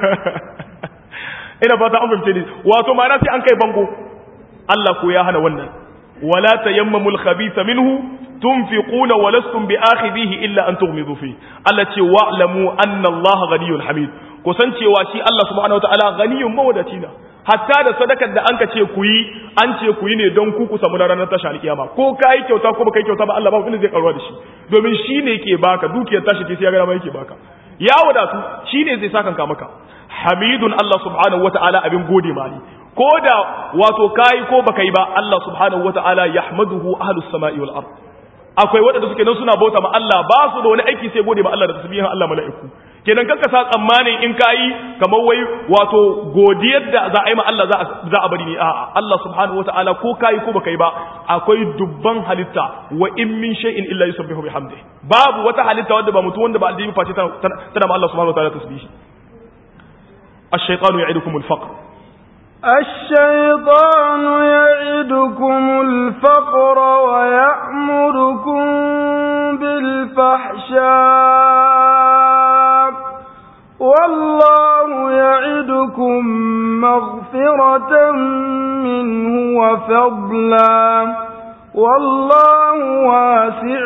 ina fata an fahimce ni wato ma'ana sai an kai bango Allah ko ya hana wannan wala tayammamul khabitha minhu tunfiquna wa lastum bi'akhidhihi illa an tughmidu fi Allah ce wa'lamu anna Allah ghaniyyun hamid kusan cewa shi Allah subhanahu wataala ghaniyyun mawadaci na hatta da sadakar da anka ce ku yi an ce ku yi ne don ku ku samu ranar tashi alkiyama ko kai kyauta ko baka yi kyauta ba Allah ba wanda zai karuwa da shi domin shi ne ke baka dukiyar tashi ce sai ya ga ma yake baka ya wadatu shi ne zai saka ka maka hamidun Allah subhanahu wataala abin gode mali ko da wato kai ko baka yi ba Allah subhanahu wataala yahmaduhu ahlus samai wal ard akwai waɗanda suke nan suna bauta ma Allah ba su da wani aiki sai gode ma Allah da tasbihin Allah mala'iku kenan kanka sa tsammanin in kayi kamar wai wato godiyar da za a yi ma Allah za a bari ne a'a Allah subhanahu wataala ko kayi ko baka yi ba akwai dubban halitta wa in min shay'in illa yusabbihu bihamdi babu wata halitta wanda ba mutu wanda ba aljibi face tana ma Allah subhanahu wataala tasbihi الشيطان يعدكم الفقر الشيطان يعدكم الفقر ويأمركم بالفحشاء والله يعدكم مغفرة منه وفضلا والله واسع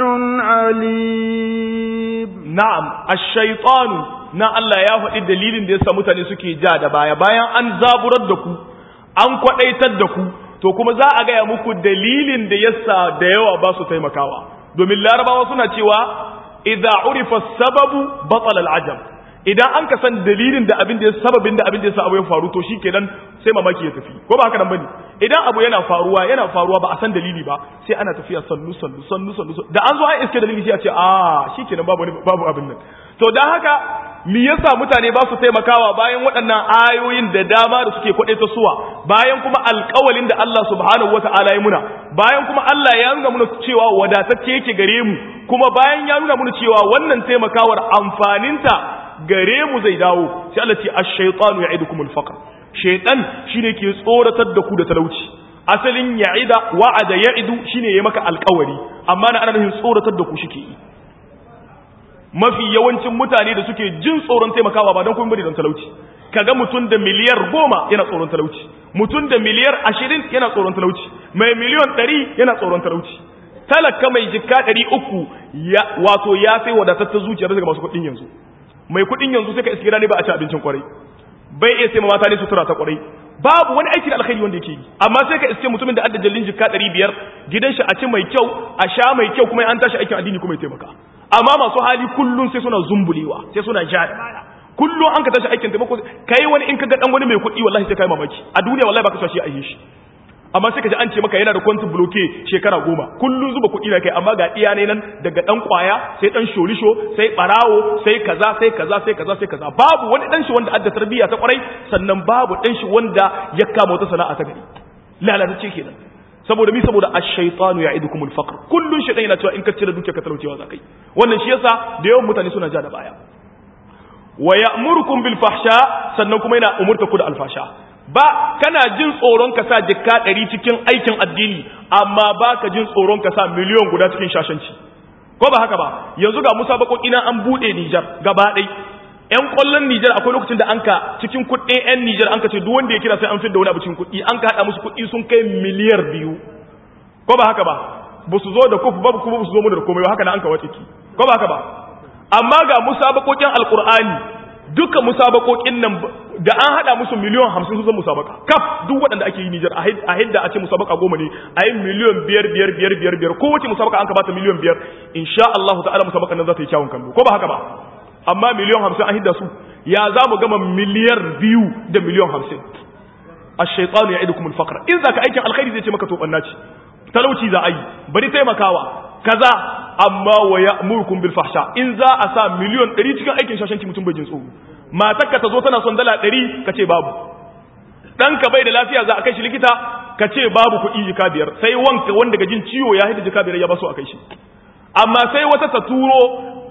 عليم نعم الشيطان na Allah ya faɗi dalilin da yasa mutane suke ja da baya bayan an zaburar da ku an kwaɗaitar da ku to kuma za a gaya muku dalilin da yasa da yawa ba su taimakawa domin larabawa suna cewa idza urifa sababu batala al'ajab idan an ka san dalilin da abin da ya sababin da abin da yasa abu ya faru to shikenan sai mamaki ya tafi ko ba haka nan bane idan abu yana faruwa yana faruwa ba a san dalili ba sai ana tafiya sannu sannu sannu sannu da an zo an iske dalili sai a ce a shikenan babu babu abin nan to dan haka me yasa mutane ba su taimakawa bayan waɗannan ayoyin da dama da suke kwaɗe ta suwa bayan kuma alƙawalin da Allah subhanahu wata'ala ya muna bayan kuma Allah ya nuna muna cewa wadatacce yake gare mu kuma bayan ya nuna muna cewa wannan taimakawar amfaninta gare mu zai dawo sai Allah ce ash-shaytanu ya'idukum al-faqr shaytan shine ke tsoratar da ku da talauci asalin ya'ida wa'ada ya'idu shine ya maka alƙawari amma na ana nufin tsoratar da ku shike yi mafi yawancin mutane da suke jin tsoron taimakawa ba don kuma bari don talauci kaga mutum da miliyar goma yana tsoron talauci mutum da miliyar ashirin yana tsoron talauci mai miliyon ɗari yana tsoron talauci talaka mai jikka ɗari uku wato ya sai wadatattar zuciyar daga masu kuɗin yanzu mai kuɗin yanzu sai ka iske ne ba a ci abincin kwarai bai iya sai mata ne sutura ta kwarai babu wani aiki da alkhairi wanda yake yi amma sai ka iske mutumin da adda jallin jikka ɗari biyar gidan shi a ci mai kyau a sha mai kyau kuma an tashi aikin addini kuma ya taimaka amma masu hali kullum sai suna zumbulewa sai suna ja da baya kullum an ka tashi aikin taimako kai wani in ka ga dan wani mai kuɗi wallahi sai kai mamaki a duniya wallahi baka so shi a yi shi amma sai ka ji an ce maka yana da kwantin bloke shekara goma kullum zuba kuɗi na kai amma ga iya ne nan daga dan kwaya sai dan sholisho sai barawo sai kaza sai kaza sai kaza sai kaza babu wani dan shi wanda adda tarbiyya ta kwarai sannan babu dan shi wanda ya kama wata sana'a ta gari lalatacce kenan saboda mi saboda ash-shaytanu ya'idukum al-faqr kullun shaytan yana cewa in ka cire dukiya ka talaucewa zakai wannan shi yasa da yawan mutane suna ja da baya wa ya'murukum bil fahsha sannan kuma yana umurta ku da alfasha ba kana jin tsoron ka sa jikka 100 cikin aikin addini amma baka jin tsoron ka sa miliyon guda cikin shashanci ko ba haka ba yanzu ga musabakoki na an bude Niger gaba ɗaya yan kwallon Nijar akwai lokacin da an ka cikin kuɗin yan Nijar an ka ce duk wanda ya kira sai an da wani abu cikin kuɗi an ka haɗa musu kuɗi sun kai miliyar biyu ko ba haka ba ba su zo da kufu ba kuma ba su zo mu da komai ba haka na an ka wace ki ko ba haka ba amma ga musabakokin alkur'ani duka musabakokin nan da an haɗa musu miliyan hamsin su zan musabaka kaf duk waɗanda ake yi Nijar a hidda a ce musabaka goma ne a yi miliyan biyar biyar biyar biyar biyar kowace musabaka an ka bata miliyan biyar insha Allah ta'ala musabakan nan za ta yi kyawun kallo ko ba haka ba amma miliyan hamsin an hidda su ya za mu gama miliyar biyu da miliyan hamsin a shaitanu ya idukumul fakar in za ka aikin alkhairi zai ce maka toɓanna ce talauci za a yi bari taimakawa kaza amma wa ya murkun bil fahsha in za a sa miliyan ɗari cikin aikin shashanci mutum bai jin tsoro matarka ta zo tana son dala ɗari ka ce babu ɗanka bai da lafiya za a kai shi likita ka ce babu kuɗi jika biyar sai wanka wanda ga jin ciwo ya hidda jika biyar ya baso a kai shi amma sai wata ta turo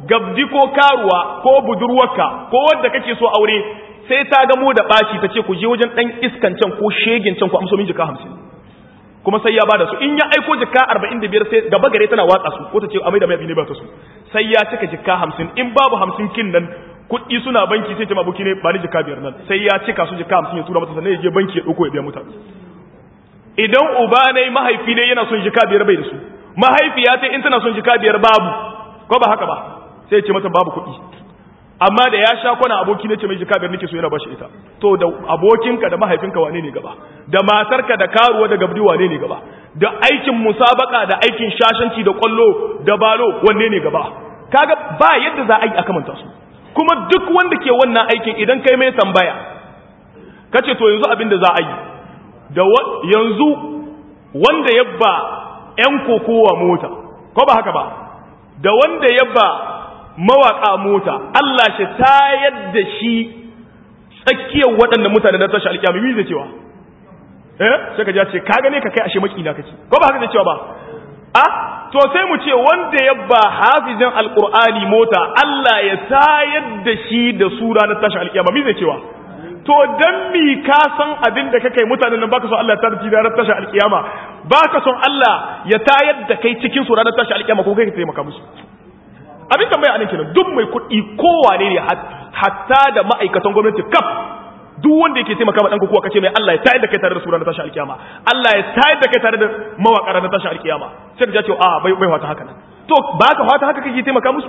gabdi ko karuwa ko budurwarka ko wanda kake so aure sai ta gamo da baci ta ce ku je wajen dan iskan can ko shegin can ku amso min jika 50 kuma sai ya bada su in ya aiko jika 45 sai gaba gare tana watsa su ko ta ce amai da mai ne ba ta su sai ya cika jika 50 in babu 50 kin nan kuɗi suna banki sai ce mabuki ne ba ni jika biyar nan sai ya cika su jika 50 ya tura mata sannan ya je banki ya dauko ya biya mutane idan uba ne mahaifi ne yana son jika biyar bai da su mahaifiya ta in tana son jika biyar babu ko ba haka ba sai ce mata babu kuɗi amma da ya sha kwana aboki ne ce mai jika biyar nake so yana bashi ita to da abokinka da mahaifinka wane ne gaba da matarka da karuwa da gabdi wane ne gaba da aikin musabaka da aikin shashanci da kwallo da balo wanne ne gaba kaga ba yadda za a yi a kamanta su kuma duk wanda ke wannan aikin idan kai mai tambaya kace to yanzu abin da za a yi da yanzu wanda yabba yan kokowa mota ko ba haka ba da wanda yabba mawaka mota Allah shi tayar da shi tsakiyar waɗanda mutane na tashi alƙiyami mi zai cewa eh sai ka ji ce ka gane ka kai ashe makina kake ko ba haka zai cewa ba a to sai mu ce wanda ya ba hafizin alqur'ani mota Allah ya tayar da shi da sura na tashi alƙiyama mi zai cewa to dan mi ka san abin da kake mutanen nan baka son Allah ta tarji da tashi alƙiyama baka son Allah ya tayar da kai cikin sura na tashi alƙiyama ko kai ka taimaka musu abin tambaya anan kenan duk mai kuɗi kowane ne hatta da ma'aikatan gwamnati kaf duk wanda yake taimaka ma dan kuwa kace mai Allah ya tayar da kai tare da sura na tashi alkiyama Allah ya tayar da kai tare da mawaka na tashi alkiyama sai ka ce a bai bai wata haka nan to ba ka wata haka kake taimaka musu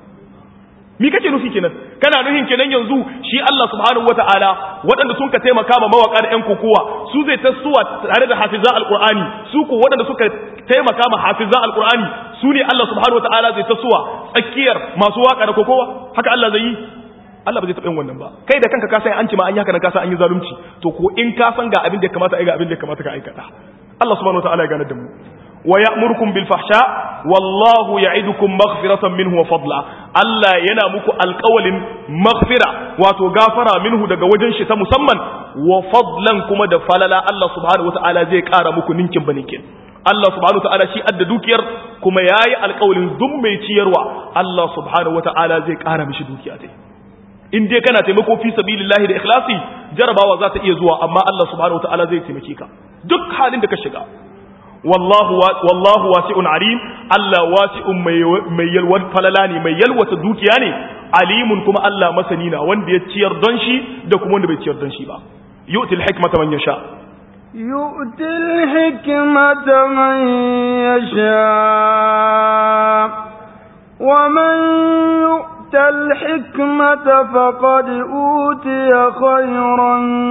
mi kake nufi kenan kana nufin kenan yanzu shi Allah subhanahu wataala waɗanda sun ka taimaka ma mawaka da ƴan kokowa su zai tasowa tare da hafizan alqur'ani su ko waɗanda suka taimaka ma hafizan alqur'ani su ne Allah subhanahu wataala zai tasowa tsakiyar masu waka da kokowa haka Allah zai yi Allah ba zai taɓa yin wannan ba kai da kanka ka san an ci ma an yi haka nan ka san an yi zalunci to ko in ka san ga abin da ya kamata ai ga abin da ya kamata ka aikata Allah subhanahu wataala ya ganar da mu wa ya'murukum bil fahsha wallahu ya'idukum maghfiratan minhu wa fadla Allah yana muku alƙawalin maghfira wato gafara minhu daga wajen shi ta musamman wa fadlan kuma da falala Allah subhanahu wataala zai ƙara muku ninkin baninkin Allah subhanahu wataala shi adda dukiyar kuma yayi alƙawalin duk mai ciyarwa Allah subhanahu wataala zai ƙara mishi dukiya ta in dai kana taimako fi sabilillahi da ikhlasi jarabawa za ta iya zuwa amma Allah subhanahu wataala zai taimake ka duk halin da ka shiga wallahu wallahu wasi'un alim Allah wasi'un mai mai yalwar falala ne mai yalwata dukiya ne alimun kuma Allah masani na wanda ya ciyar don shi da kuma wanda bai ciyar don shi ba yu'til hikmata man yasha يؤتي الحكمة من يشاء ومن يؤت الحكمة فقد أوتي خيرا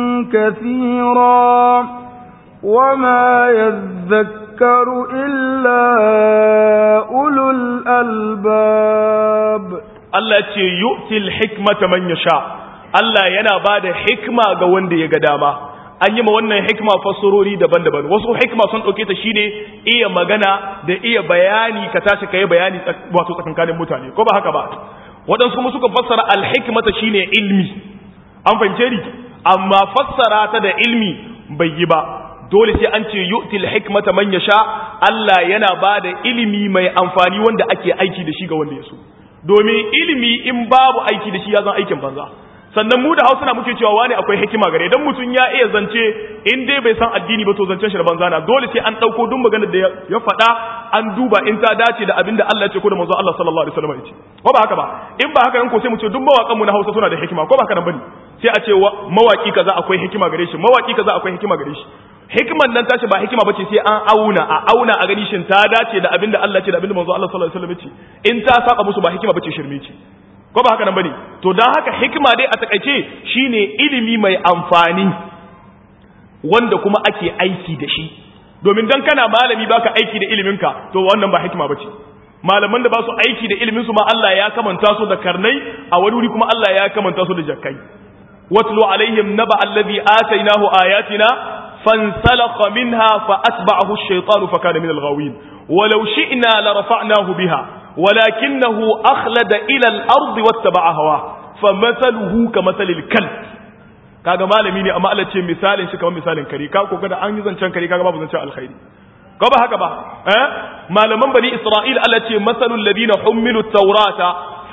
كثيرا وما يذكر إلا أولو الألباب Allah ce yu'til hikmata man yasha Allah yana bada hikma ga wanda ya ga dama an yi ma wannan hikma fassarori daban-daban wasu hikma sun dauke ta shine iya magana da iya bayani ka tashi kai bayani wato tsakankanin mutane ko ba haka ba waɗansu kuma suka fassara al-hikmata shine ilmi an fahimce ni amma fassara ta da ilmi bai yi ba dole sai an ce yu'til hikmata man yasha Allah yana bada ilimi mai amfani wanda ake aiki da shi ga wanda ya so domin ilimi in babu aiki da shi ya zan aikin banza sannan mu da hausa na muke cewa wani akwai hikima gare dan mutum ya iya zance in dai bai san addini ba to zancen shi da banza na dole sai an dauko duk maganar da ya faɗa an duba in ta dace da abinda Allah ya ce ko da manzo Allah sallallahu alaihi wasallam ya ce ko ba haka ba in ba haka nan ko sai mu ce duk mawakan mu na hausa suna da hikima ko ba haka nan bane sai a ce mawaki kaza akwai hikima gare shi mawaki kaza akwai hikima gare shi hikimar nan tashi ba hikima bace sai an auna a auna a gani shin ta dace da abinda Allah ce da abinda manzo Allah sallallahu alaihi wasallam ce in ta saba musu ba hikima bace shirme ce ko ba haka nan bane to dan haka hikima dai a takaice shine ilimi mai amfani wanda kuma ake aiki da shi domin dan kana malami baka aiki da iliminka to wannan ba hikima bace malaman da ba su aiki da ilimin su ma Allah ya kamanta su da karnai a wani wuri kuma Allah ya kamanta su da jakkai watlu alaihim naba allazi atainahu ayatina فانسلخ منها فأتبعه الشيطان فكان من الغاوين ولو شئنا لرفعناه بها ولكنه أخلد إلى الأرض واتبع هواه فمثله كمثل الكلب kaga malami ne amma Allah ce misalin shi kamar misalin kare ka ko kada an yi zancen kare kaga babu zancen alkhairi ko ba haka ba eh malaman bani isra'il Allah ce masalul ladina hummilu tawrata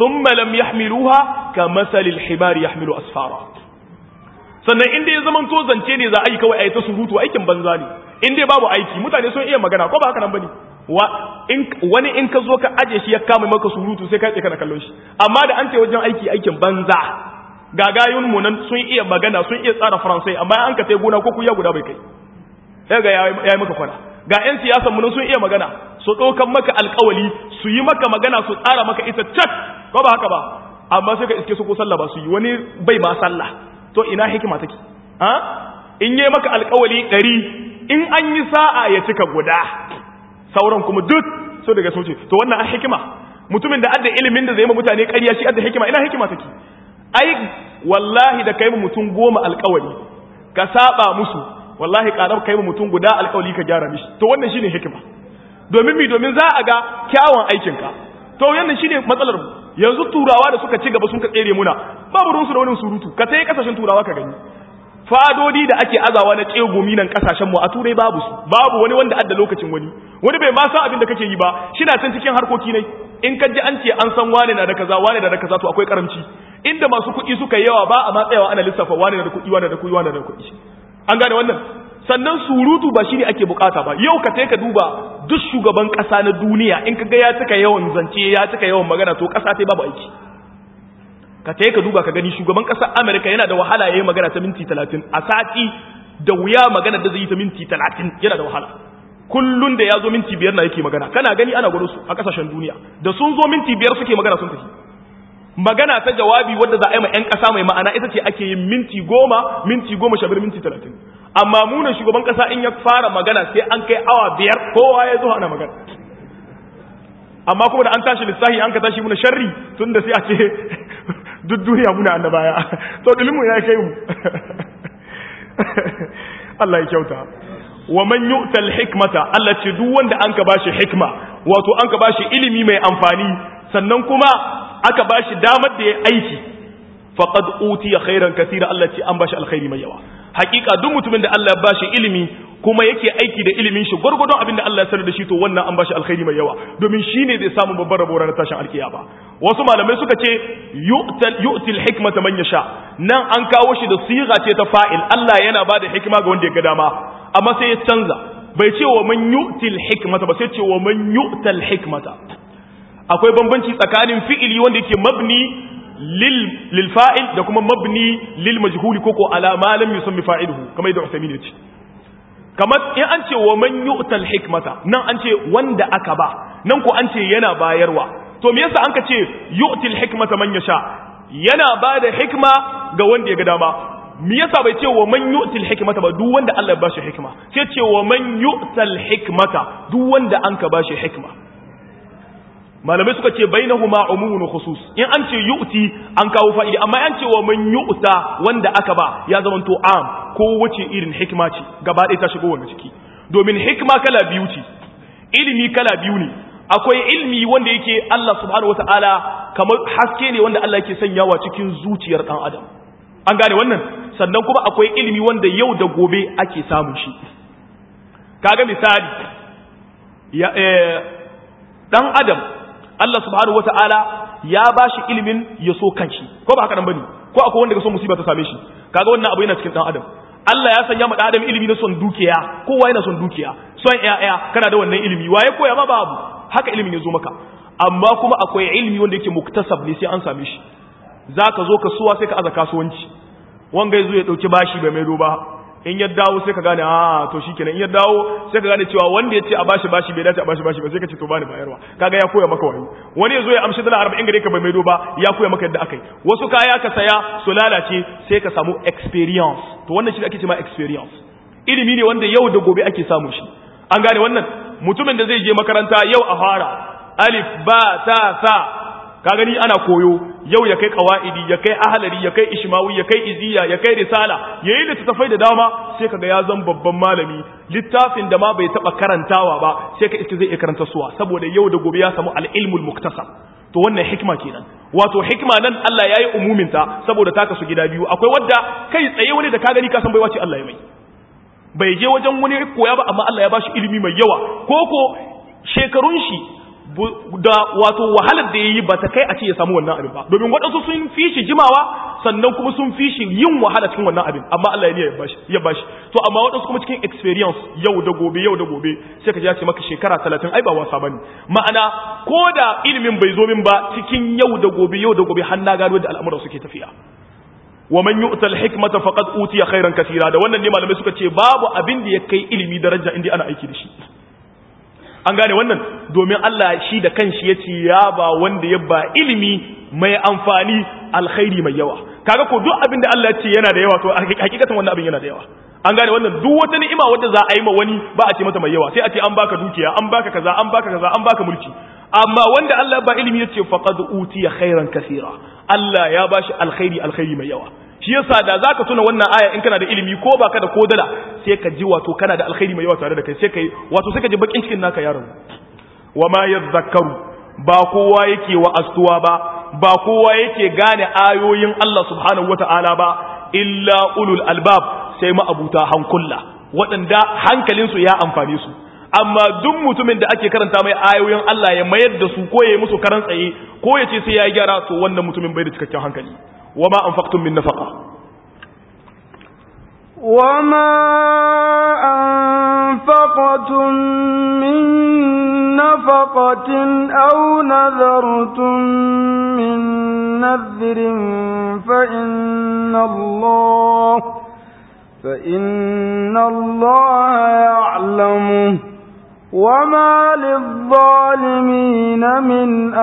thumma lam yahmiluha kamathalil himari yahmilu asfara sannan inda ya zaman to zance ne za a yi kawai a yi ta surutu aikin banza ne in dai babu aiki mutane sun iya magana ko ba haka nan bane wani in ka zo ka aje shi ya kama maka surutu sai ka tsaye kana kallon shi amma da an ce wajen aiki aikin banza gagayun mu nan sun iya magana sun iya tsara faransai amma an ka tai gona ko kuya guda bai kai sai ga yayi maka kwana ga yan siyasan mu nan sun iya magana su ɗaukan maka alƙawali su yi maka magana su tsara maka ita cak ko ba haka ba amma sai ka iske su ko sallah ba su yi wani bai ma sallah to ina hikima take ha in yi maka alƙawali ɗari in an yi sa'a ya cika guda sauran kuma duk so daga soce to wannan a hikima mutumin da adda ilimin da zai ma mutane ƙarya shi adda hikima ina hikima take ai wallahi da kai mu mutum goma alƙawari ka saba musu wallahi ƙarar kai mu mutum guda alƙawari ka gyara mishi to wannan shine hikima domin mi domin za a ga kyawun aikinka to wannan shine matsalar mu yanzu turawa da suka ci gaba sun ka tsere muna babu ruwansu da wani surutu ka tayi kasashen turawa ka gani fadodi da ake azawa na tsegumi nan kasashen mu a turai babu su babu wani wanda adda lokacin wani wani bai ma san abin da kake yi ba shi na can cikin harkoki ne in ka ji an ce an san wane na da kaza wane na da kaza to akwai karamci inda masu kuɗi suka yawa ba a matsayawa ana lissafa wane na da kuɗi wane da kuɗi wane da kuɗi an gane wannan sannan surutu ba shine ake bukata ba yau ka ka duba duk shugaban kasa na duniya in ka ga ya cika yawan zance ya cika yawan magana to kasa ta babu aiki ka ka duba ka gani shugaban kasar America yana da wahala yayin magana ta minti 30 a sati da wuya magana da zai yi ta minti 30 yana da wahala kullun da ya zo minti biyar na yake magana kana gani ana gwado su a kasashen duniya da sun zo minti biyar suke magana sun tafi magana ta jawabi wadda za a yi ma 'yan ƙasa mai ma'ana ita ce ake yin minti goma minti goma sha minti talatin amma munan shugaban ƙasa in ya fara magana sai an kai awa biyar kowa ya zo ana magana amma kuma da an tashi lissahi an ka tashi muna sharri tun da sai a ce duk duniya muna annabaya to dilimu ya kai mu Allah ya kyauta wa man yu'tal hikmata Allah ce duk wanda an ka bashi hikma wato an ka bashi ilimi mai amfani sannan kuma aka bashi damar da ya aiki faqad utiya khairan katira Allah ce an bashi alkhairi mai yawa hakika duk mutumin da Allah ya bashi ilimi kuma yake aiki da ilimin shi gurgurdon abin da Allah ya sanar da shi to wannan an bashi alkhairi mai yawa domin shine zai samu babbar rabo ranar tashin alkiyama wasu malamai suka ce yu'tal yu'til hikmata man yasha nan an kawo shi da siga ce ta fa'il Allah yana bada hikima ga wanda ya ga dama amma sai ya canza bai ce wa man yu'til hikmata ba sai ce wa man yu'tal hikmata akwai bambanci tsakanin fi'ili wanda yake mabni lil lil fa'il da kuma mabni lil majhuli koko ala ma lam yusammi fa'iluhu kamar yadda Uthaymeen ya ce kamar in an ce wa man yu'tal hikmata nan an ce wanda aka ba nan ko an ce yana bayarwa to me yasa an ka ce yu'til hikmata man yasha yana ba da hikma ga wanda ya ga dama me yasa bai ce wa man yu'til hikmata ba duk wanda Allah ya bashi hikma sai ce wa man yu'tal hikmata duk wanda an ka bashi hikma malamai suka ce bainahuma umumun khusus in an ce yu'ti an kawo fa'idi amma an ce wa man yu'ta wanda aka ba ya zama to am ko wace irin hikma ce gaba ɗaya ta shigo wannan ciki domin hikma kala biyu ce ilimi kala biyu ne akwai ilimi wanda yake Allah subhanahu wataala kamar haske ne wanda Allah yake sanyawa cikin zuciyar dan adam an gane wannan sannan kuma akwai ilimi wanda yau da gobe ake samun shi kaga misali ya eh, dan adam Allah subhanahu wata'ala ya ba shi ilimin ya so kanshi ko ba haka nan bane ko akwai wanda ga so musiba ta same shi kaga wannan abu yana cikin dan adam Allah ya sanya ma dan adam ilimi na son dukiya kowa yana son dukiya son ƴaƴa kana da wannan ilimi waye koya ma babu haka ilimin ya zo maka amma kuma akwai ilimi wanda yake muktasab ne sai an same shi zaka zo kasuwa sai ka aza kasuwanci wanga yazo ya dauki bashi bai mai ba in ya dawo sai ka gane a to shikenan in ya dawo sai ka gane cewa wanda ya ce a bashi bashi bai dace a bashi bashi ba sai ka ce to bani bayarwa kaga ya koya maka wani wani yazo ya amshi dala 40 gare ka bai maido ba ya koya maka yadda akai wasu kaya ka saya su lalace sai ka samu experience to wannan shi ake cewa experience ilimi ne wanda yau da gobe ake samu shi an gane wannan mutumin da zai je makaranta yau a fara alif ba ta sa ka gani ana koyo yau ya kai kawaidi ya kai ahlari ya kai ishmawi ya kai iziya ya kai risala yayin da tafai da dama sai kaga ya zan babban malami littafin da ma bai taba karantawa ba sai ka iske zai iya karanta suwa saboda yau da gobe ya samu al-ilmul muktasab to wannan hikma kenan wato hikma nan Allah yayi umumin ta saboda ta kasu gida biyu akwai wadda kai tsaye wani da ka gani ka san bai wace Allah ya mai bai je wajen wani koya ba amma Allah ya bashi ilimi mai yawa koko shekarun shi da wato wahalar da yayi ba ta kai a ce ya samu wannan abin ba domin waɗansu sun fi shi jimawa sannan kuma sun fi shi yin wahala cikin wannan abin amma Allah ya ya bashi ya bashi to amma waɗansu kuma cikin experience yau da gobe yau da gobe sai ka ji ya ce maka shekara 30 ai ba wasa bane ma'ana ko da ilimin bai zo min ba cikin yau da gobe yau da gobe har na gano da al'amuran suke tafiya wa man yu'ta al-hikmata faqad utiya khairan kaseera da wannan ne malamai suka ce babu abin da ya kai ilimi daraja inda ana aiki da shi an gane wannan domin Allah shi da kanshi yace ya ba wanda ya ba ilimi mai amfani alkhairi mai yawa kaga ko duk abin da Allah ya ce yana da yawa to hakikatan wannan abin yana da yawa an gane wannan duk wata ni'ima wadda za a yi ma wani ba a ce mata mai yawa sai a ce an baka dukiya an baka kaza an baka kaza an baka mulki amma wanda Allah ba ilimi yace faqad utiya khairan kaseera Allah ya bashi alkhairi alkhairi mai yawa shi yasa da zaka tuna wannan aya in kana da ilimi ko baka da kodala sai ka ji wato kana da alkhairi mai yawa tare da kai sai kai wato sai ka ji bakin cikin naka yaron wa ma yadhakkaru ba kowa yake wa astuwa ba ba kowa yake gane ayoyin Allah subhanahu wata'ala ba illa ulul albab sai ma'abuta hankulla waɗanda hankalinsu ya amfane su amma duk mutumin da ake karanta mai ayoyin Allah ya mayar da su ko ya yi musu karan tsaye ko ya ce sai ya gyara to wannan mutumin bai da cikakken hankali وما أنفقتم من نفقة وما أنفقتم من نفقة أو نذرتم من نذر فإن الله فإن الله يعلمه وما للظالمين من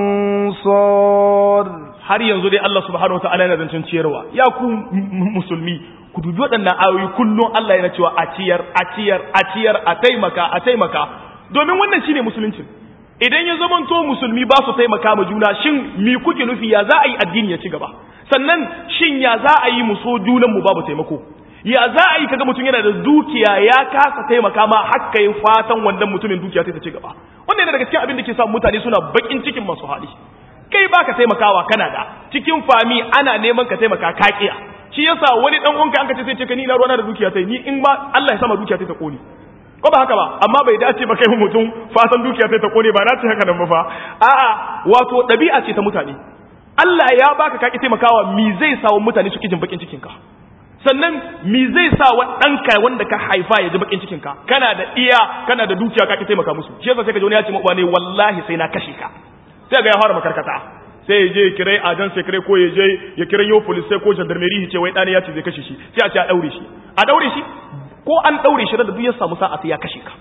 أنصار har yanzu dai Allah subhanahu wa ta'ala yana zancen ciyarwa ya ku musulmi ku dubi waɗannan ayoyi kullum Allah yana cewa a ciyar a ciyar a ciyar a taimaka a taimaka domin wannan shine musulunci idan ya zamanto musulmi ba su taimaka ma juna shin mi kuke nufi ya za a yi addini ya ci gaba sannan shin ya za a yi mu so junan mu babu taimako ya za a yi kaga mutum yana da dukiya ya kasa taimaka ma hakka yin fatan wannan mutumin dukiya ta ci gaba wannan yana daga cikin abin da ke sa mutane suna bakin cikin masu hali kai baka taimakawa kana da cikin fami ana neman ka taimaka kakiya shi yasa wani dan uwanka an ka ce sai ce ka ni na ruwana da dukiya tai ni in ma Allah ya sama dukiya tai ta kone ko ba haka ba amma bai dace ba kai mutum fatan dukiya tai ta kone ba na ce haka nan ba fa a'a wato dabi'a ce ta mutane Allah ya baka kaki taimakawa mi zai sa wa mutane su kijin bakin cikin ka sannan mi zai sa wa ɗanka wanda ka haifa ya ji bakin cikin ka kana da iya kana da dukiya ka ki taimaka musu shi yasa sai ka ji wani ya ce ma ne wallahi sai na kashe ka sai ga ya fara makarkata sai ya je ya kira ajan sai kire ko ya je ya kira yo police sai ko gendarmerie ce wai dani ya ce zai kashe shi sai a ce a daure shi a daure shi ko an daure shi da duk ya samu sa'a sai ya kashe ka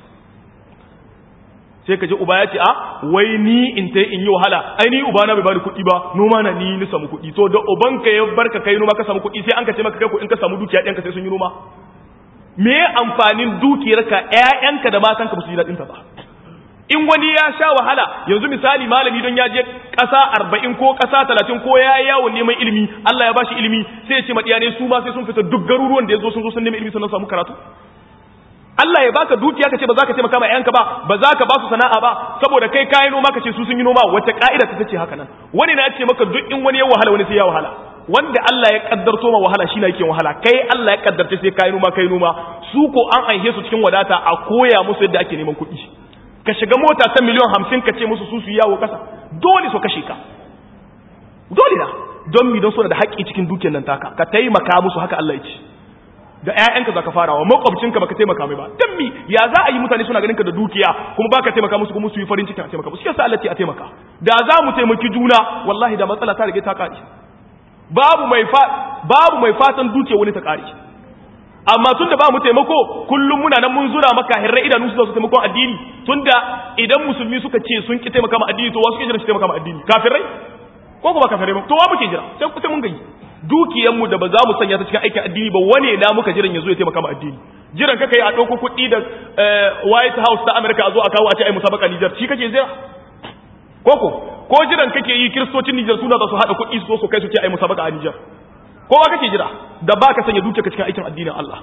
sai ka ji uba ya ce a wai ni in ta in yi wahala ai ni uba na bai bani kuɗi ba noma na ni ni samu kuɗi to da uban ka ya barka kai noma ka samu kuɗi sai an ka ce maka kai ko in ka samu dukiya ɗanka sai sun yi noma me amfanin dukiyarka ƴaƴanka da matanka ba su ji daɗin ta ba in wani ya sha wahala yanzu misali malami don ya je ƙasa arba'in ko ƙasa talatin ko ya yi yawon neman ilimi Allah ya bashi ilimi sai ya ce maɗiya ne su ma sai sun fita duk garuruwan da ya zo sun zo sun neman ilimi sannan samu karatu Allah ya baka dukiya ka ce ba za ka taimaka ma yanka ba ba za ka ba su sana'a ba saboda kai kayi noma ka ce su sun yi noma wacce ka'ida ta ce haka nan wani na ce maka duk in wani ya wahala wani sai ya wahala wanda Allah ya kaddarto ma wahala shi na yake wahala kai Allah ya kaddarta sai kayi noma kai noma su ko an aihe su cikin wadata a koya musu yadda ake neman kuɗi ka shiga mota ta miliyan hamsin ka ce musu su su yawo kasa dole su kashe ka dole na don mi don suna da haƙƙi cikin dukiyar nan taka ka taimaka musu haka Allah ya ce da ƴaƴanka za ka fara wa makwabcinka baka taimaka mai ba dan mi ya za a yi mutane suna ganin ka da dukiya kuma baka taimaka musu kuma su yi farin ciki a taimaka musu yasa Allah ce a taimaka da za mu taimaki juna wallahi da matsala ta rage ta kare babu mai fa babu mai fatan dukiya wani ta kare amma tunda ba mu taimako kullum muna nan mun zura maka hirra idanu su su taimakon addini tunda idan musulmi suka ce sun ki taimaka ma addini to wasu ke jira su taimaka ma addini kafirai ko kuma kafirai ba to wa muke jira sai ku sai mun gani dukiyar mu da ba za mu sanya ta cikin aikin addini ba wane na muka jiran yazo ya taimaka ma addini jiran kaka yi a dauko kuɗi da White House ta America a zo a kawo a ce ai musabaka Niger shi kake jira koko ko jiran kake yi kiristocin Niger suna da su hada kuɗi su zo su kai su ce ai musabaka a Niger kowa kake jira da ba ka sanya dukiyarka cikin aikin addinin Allah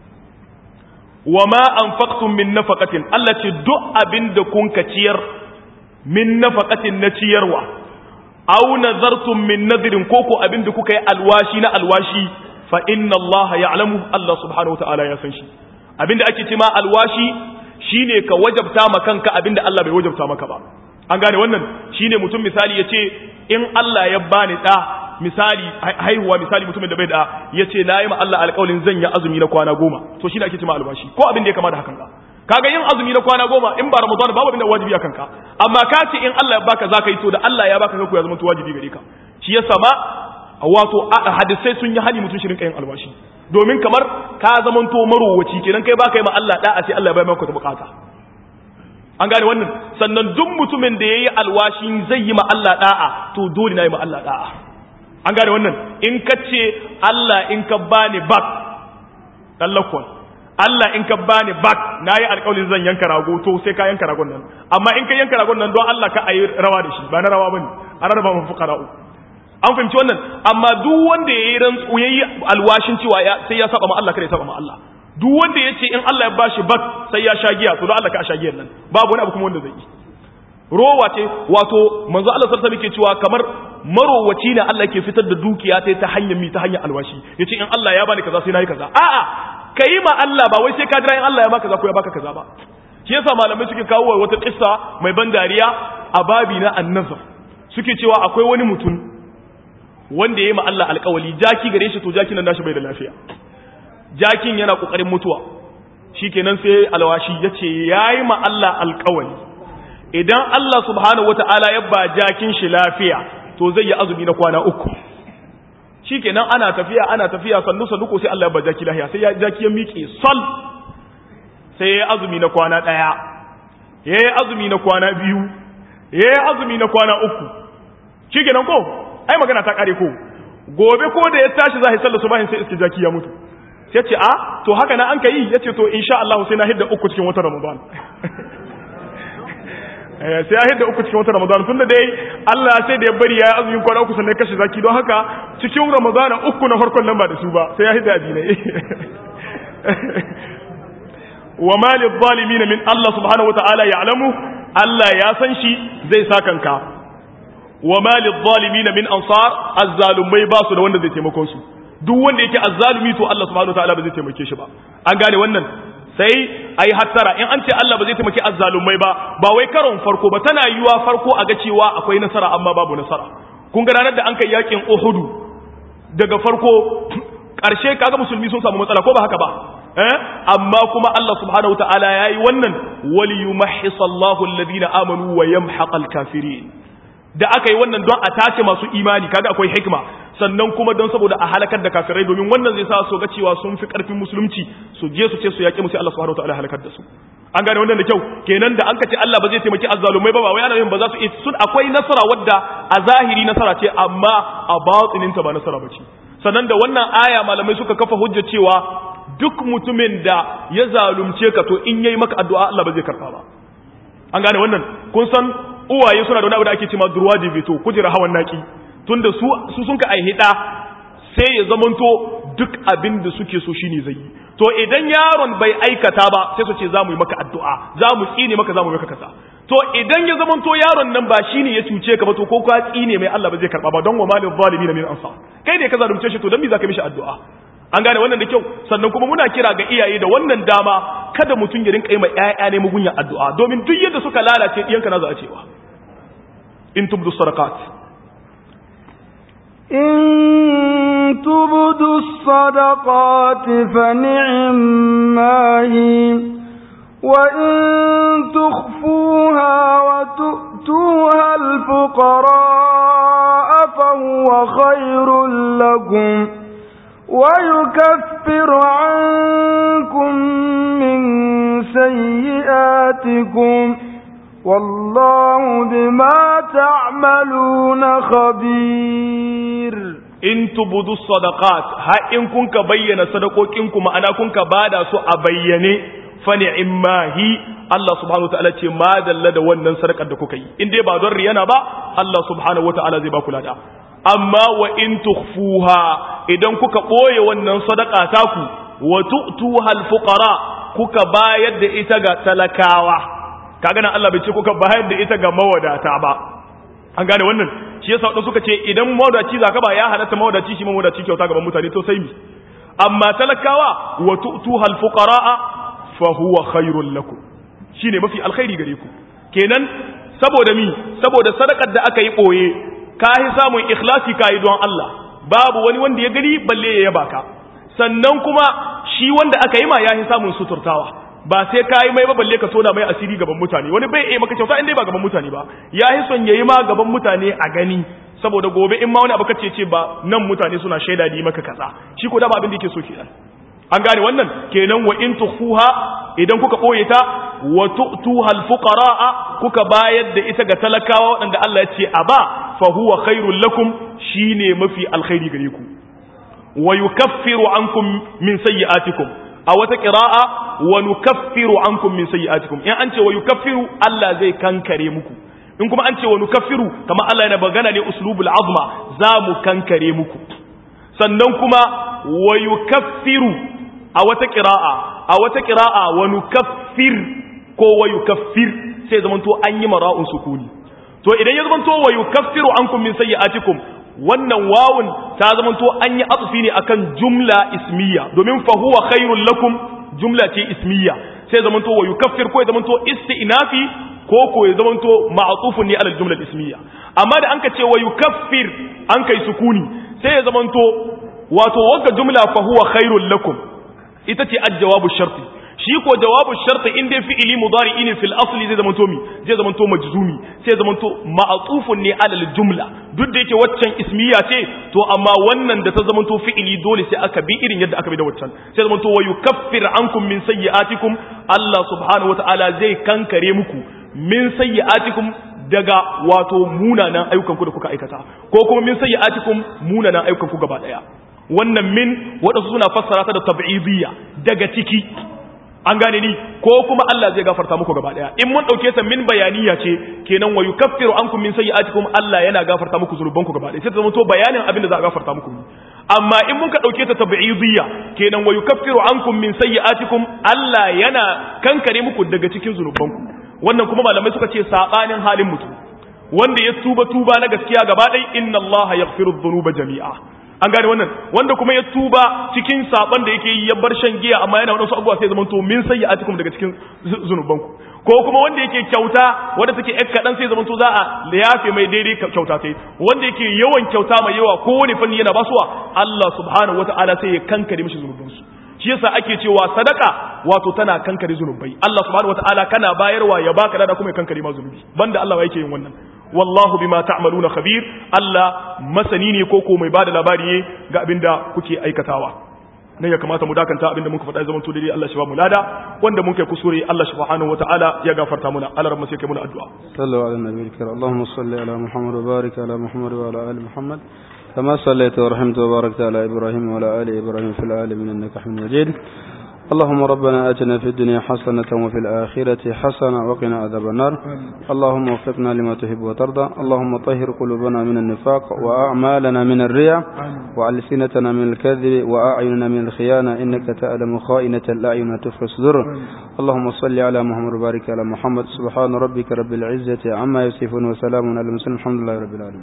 wa ma anfaqtum min nafaqatin Allah ce duk abin da kun ka ciyar min nafaqatin na ciyarwa aw nazartum min nadrin koko abin da kuka yi alwashi na alwashi fa inna Allah ya'lamu Allah subhanahu wataala ya san shi abin da ake ce ma alwashi shine ka wajabta ma kanka abin da Allah bai wajabta maka ba an gane wannan shine mutum misali yace in Allah ya bani da misali haihuwa misali mutumin da bai da yace na yi ma Allah alƙawarin zan yi azumi na kwana goma to shine ake cewa albashi ko abin da ya kama da hakan ka kaga yin azumi na kwana goma in ba ramadan babu abin da wajibi akan ka amma ka ce in Allah ya baka zaka yi to da Allah ya baka ka ya zama to wajibi gare ka shi yasa ma wato hadisai sun yi hali mutum shirin kayan albashi domin kamar ka zamanto marowaci kenan kai baka yi ma Allah da'a sai Allah ya bai maka bukata an gane wannan sannan duk mutumin da yayi alwashi zai yi ma Allah da'a to dole na yi ma Allah da'a an gane wannan in ka ce Allah in ka bani bak tallakon Allah in ka bani bak nayi alƙawarin zan yanka rago to sai ka yanka ragon nan amma in ka yanka ragon nan don Allah ka ayi rawa da shi ba na rawa bane a rarraba mu fuqara'u an fahimci wannan amma duk wanda yayi rantsu yayi alwashin cewa sai ya saba ma Allah kada ya saba ma Allah duk wanda yace in Allah ya bashi bak sai ya sha giya to don Allah ka sha giyan nan babu wani abu kuma wanda zai yi rowa ce wato manzo Allah sallallahu alaihi wasallam cewa kamar marowaci ne Allah ke fitar da dukiya ta ta hanyar mi ta hanyar alwashi yace in Allah ya bani kaza sai nayi kaza a'a kai ma Allah ba wai sai ka jira in Allah ya baka kaza ko ya baka kaza ba shi yasa malamai suke kawo wata kissa mai ban dariya a babi na annazar suke cewa akwai wani mutum wanda ya yi ma Allah alƙawali jaki gare shi to jakin nan nashi bai da lafiya jakin yana kokarin mutuwa shikenan sai alwashi yace yayi ma Allah alƙawali idan Allah subhanahu wata'ala ya ba jakin shi lafiya to zai yi azumi na kwana uku shikenan ana tafiya ana tafiya sannu sannu ko sai Allah ya ba jaki lafiya sai ya jaki ya miƙe sal sai ya azumi na kwana ɗaya ya yi azumi na kwana biyu ya yi azumi na kwana uku shikenan ko ai magana ta kare ko gobe ko da ya tashi za a yi sallar subahin sai iske jaki ya mutu sai ce a to haka na an ka yi ya ce to insha Allah sai na hidda uku cikin wata ramadan sai ya hidda uku cikin wata ramadan tun da dai Allah sai da ya bari ya yi azumin kwana uku sannan kashe zaki don haka cikin ramadan uku na farkon nan ba da su ba sai ya hidda adinai wa ma lil zalimin min Allah subhanahu wa ta'ala ya'lamu Allah ya san shi zai sakanka wa ma lidh-dhalimin min ansar azzalumai ba su da wanda zai taimakon su duk wanda yake azzalumi to Allah subhanahu wataala ba zai taimake shi ba an gane wannan sai ayi hattara in an ce Allah ba zai taimake azzalumai ba ba wai karon farko ba tana yiwa farko a ga cewa akwai nasara amma babu nasara kun ga ranar da an kai yakin Uhud daga farko karshe kaga musulmi sun samu matsala ko ba haka ba eh amma kuma Allah subhanahu wataala yayi wannan waliyumahhisallahu alladhina amanu wa yamhaqal kafirin da aka yi wannan don a tace masu imani kaga akwai hikima sannan kuma don saboda a halakar da kafirai domin wannan zai sa su ga cewa sun fi karfin musulunci su je su ce su yaƙi musu Allah subhanahu wataala halakar da su an gane wannan da kyau kenan da an ka ce Allah ba zai taimaki azzalumai ba ba wai ana yin ba za su sun akwai nasara wadda a zahiri nasara ce amma a batinin ta ba nasara ba ce sannan da wannan aya malamai suka kafa hujja cewa duk mutumin da ya zalunce ka to in yayi maka addu'a Allah ba zai karba ba an gane wannan kun san uwaye suna da wani abu da ake cewa durwaji veto kujera hawan naki tunda su su sun ka aihida sai ya zamanto duk abin da suke so shine zai yi to idan yaron bai aikata ba sai su ce za mu yi maka addu'a za mu tsine maka za mu yi maka kaza to idan ya zamanto yaron nan ba shine ya cuce ka ba to ko ka tsine mai Allah ba zai karba ba don wa malil zalimin min ansa kai ne ka zalunce shi to dan me zaka mishi addu'a an gane wannan da kyau sannan kuma muna kira ga iyaye da wannan dama kada mutum ya rinka yi ma ƴaƴa ne mugunya addu'a domin duk yadda suka lalace ɗiyanka na za a cewa in tubdu sadaqat in tubdu sadaqat fa ni'mahi wa in tukhfuha wa tu'tuha al-fuqara fa huwa khairul lakum ويكفر عنكم من سيئاتكم والله بما تعملون خبير in tubudu sadaqat ha in kun ka bayyana sadakokin ku ma'ana kun ka bada su a bayyane fa ni'mahi Allah subhanahu wataala ce ma dalla da wannan sadakar da kuka yi in dai ba don riyana ba Allah subhanahu wataala zai ba ku lada amma wa in tukhfuha idan kuka boye wannan sadaka taku wa tu'tuha al-fuqara kuka bayar da ita ga talakawa kaga nan Allah bai ce kuka bayar da ita ga mawadata ba an gane wannan shi yasa wadanda suka ce idan mawadaci zaka ba ya halatta mawadaci shi mawadaci kyauta gaban mutane to sai mi amma talakawa wa tu'tuha al-fuqara fa huwa khairul lakum shine mafi alkhairi gare ku kenan saboda mi saboda sadakar da aka yi boye ka yi samun ikhlasi ka yi don Allah babu wani wanda ya gani balle ya yaba ka sannan kuma shi wanda aka yi ma ya yi samun suturtawa ba sai ka yi mai ba balle ka tona mai asiri gaban mutane wani bai iya maka kyauta inda ba gaban mutane ba ya yi son yayi ma gaban mutane a gani saboda gobe in ma wani abu kace ce ba nan mutane suna shaida ni maka kaza shi ko da ba abin da yake so kenan an gane wannan kenan wa in tukhfuha idan kuka boye ta wa tu'tuha al-fuqara kuka bayar da ita ga talakawa waɗanda Allah ya ce a ba fa huwa khairul lakum shine mafi alkhairi gare ku wa yukaffiru ankum min sayyi'atikum a wata qira'a wa nukaffiru ankum min sayyi'atikum in an ce wa yukaffiru Allah zai kankare muku in kuma an ce wa nukaffiru kamar Allah yana magana ne uslubul azma za mu kankare muku sannan kuma wa yukaffiru a wata qira'a a wata qira'a wa nukaffir ko wa yukaffir sai zamanto an yi mara'un sukuni to idan ya zamanto wa yukaffiru ankum min sayyi'atikum wannan wawun ta zamanto an yi atsufi ne akan jumla ismiya domin fa huwa khairul lakum jumla ce ismiya sai zamanto wa yukaffir ko ya zamanto isti'nafi ko ko ya zamanto ma'tufun ne alal jumla ismiya amma da anka ce wa yukaffir an kai sukuni sai ya zamanto wato wagga jumla fa huwa khairul lakum ita ce al-jawabu sharti shi ko jawabu sharti in dai fi'ili mudari'i ne fil asli zai zamanto mi zai zamanto majzumi sai zamanto ma'tufun ne alal jumla duk da yake waccan ismiya ce to amma wannan da ta zamanto fi'ili dole sai aka bi irin yadda aka bi da waccan sai zamanto wa yukaffir ankum min sayyi'atikum Allah subhanahu wata'ala zai kankare muku min sayyi'atikum daga wato munanan ayyukan ku da kuka aikata ko kuma min sayyi'atikum munanan ayyukan ku gaba daya wannan min wadansu suna fassara ta da tab'idiyya daga ciki an gane ni ko kuma Allah zai gafarta muku gaba daya in mun dauke ta min bayaniya ce kenan wa yukaffiru ankum min sayyi'atikum Allah yana gafarta muku zunubanku gaba daya sai ta zama to bayanin abin da za a gafarta muku amma in mun ka dauke ta tab'idiyya kenan wa yukaffiru ankum min sayyi'atikum Allah yana kankare muku daga cikin zunubanku wannan kuma malamai suka ce sabanin halin mutum wanda ya tuba tuba na gaskiya gaba daya inna Allah yaghfiru dhunuba jami'a an gane wannan wanda kuma ya tuba cikin saban da yake yi ya bar shan giya amma yana wadansu abubuwa sai zaman to min sayyi'atikum daga cikin zunubanku ko kuma wanda yake kyauta wanda take ƴar kaɗan sai zaman to za a yafe mai daidai kyauta sai wanda yake yawan kyauta mai yawa ko wani fanni yana basuwa Allah subhanahu wata'ala sai ya kankare mishi zunubansu shi yasa ake cewa sadaka wato tana kankare zunubai Allah subhanahu wata'ala kana bayarwa ya baka da kuma ya kankare ma zunubi banda Allah yake yin wannan wallahu bima ta'maluna khabir Allah masani ne ko ko mai bada labari ne ga abinda kuke aikatawa nan ya kamata mu dakanta abinda muka faɗa zaman to dai Allah shi ba mu lada wanda mun kai kusure Allah subhanahu wataala ya gafarta muna Allah rabbi sai kai muna addu'a sallu ala nabiyil karim Allahumma salli ala Muhammad wa barik ala Muhammad wa ala ali Muhammad كما صليت ورحمت وباركت على إبراهيم وعلى آل إبراهيم في العالمين إنك حميد مجيد اللهم ربنا آتنا في الدنيا حسنة وفي الآخرة حسنة وقنا عذاب النار اللهم وفقنا لما تحب وترضى اللهم طهر قلوبنا من النفاق وأعمالنا من الرياء وألسنتنا من الكذب وأعيننا من الخيانة إنك تعلم خائنة الأعين وتخفي الصدور اللهم صل على محمد وبارك على محمد سبحان ربك رب العزة عما يصفون وسلام على المسلمين الحمد لله رب العالمين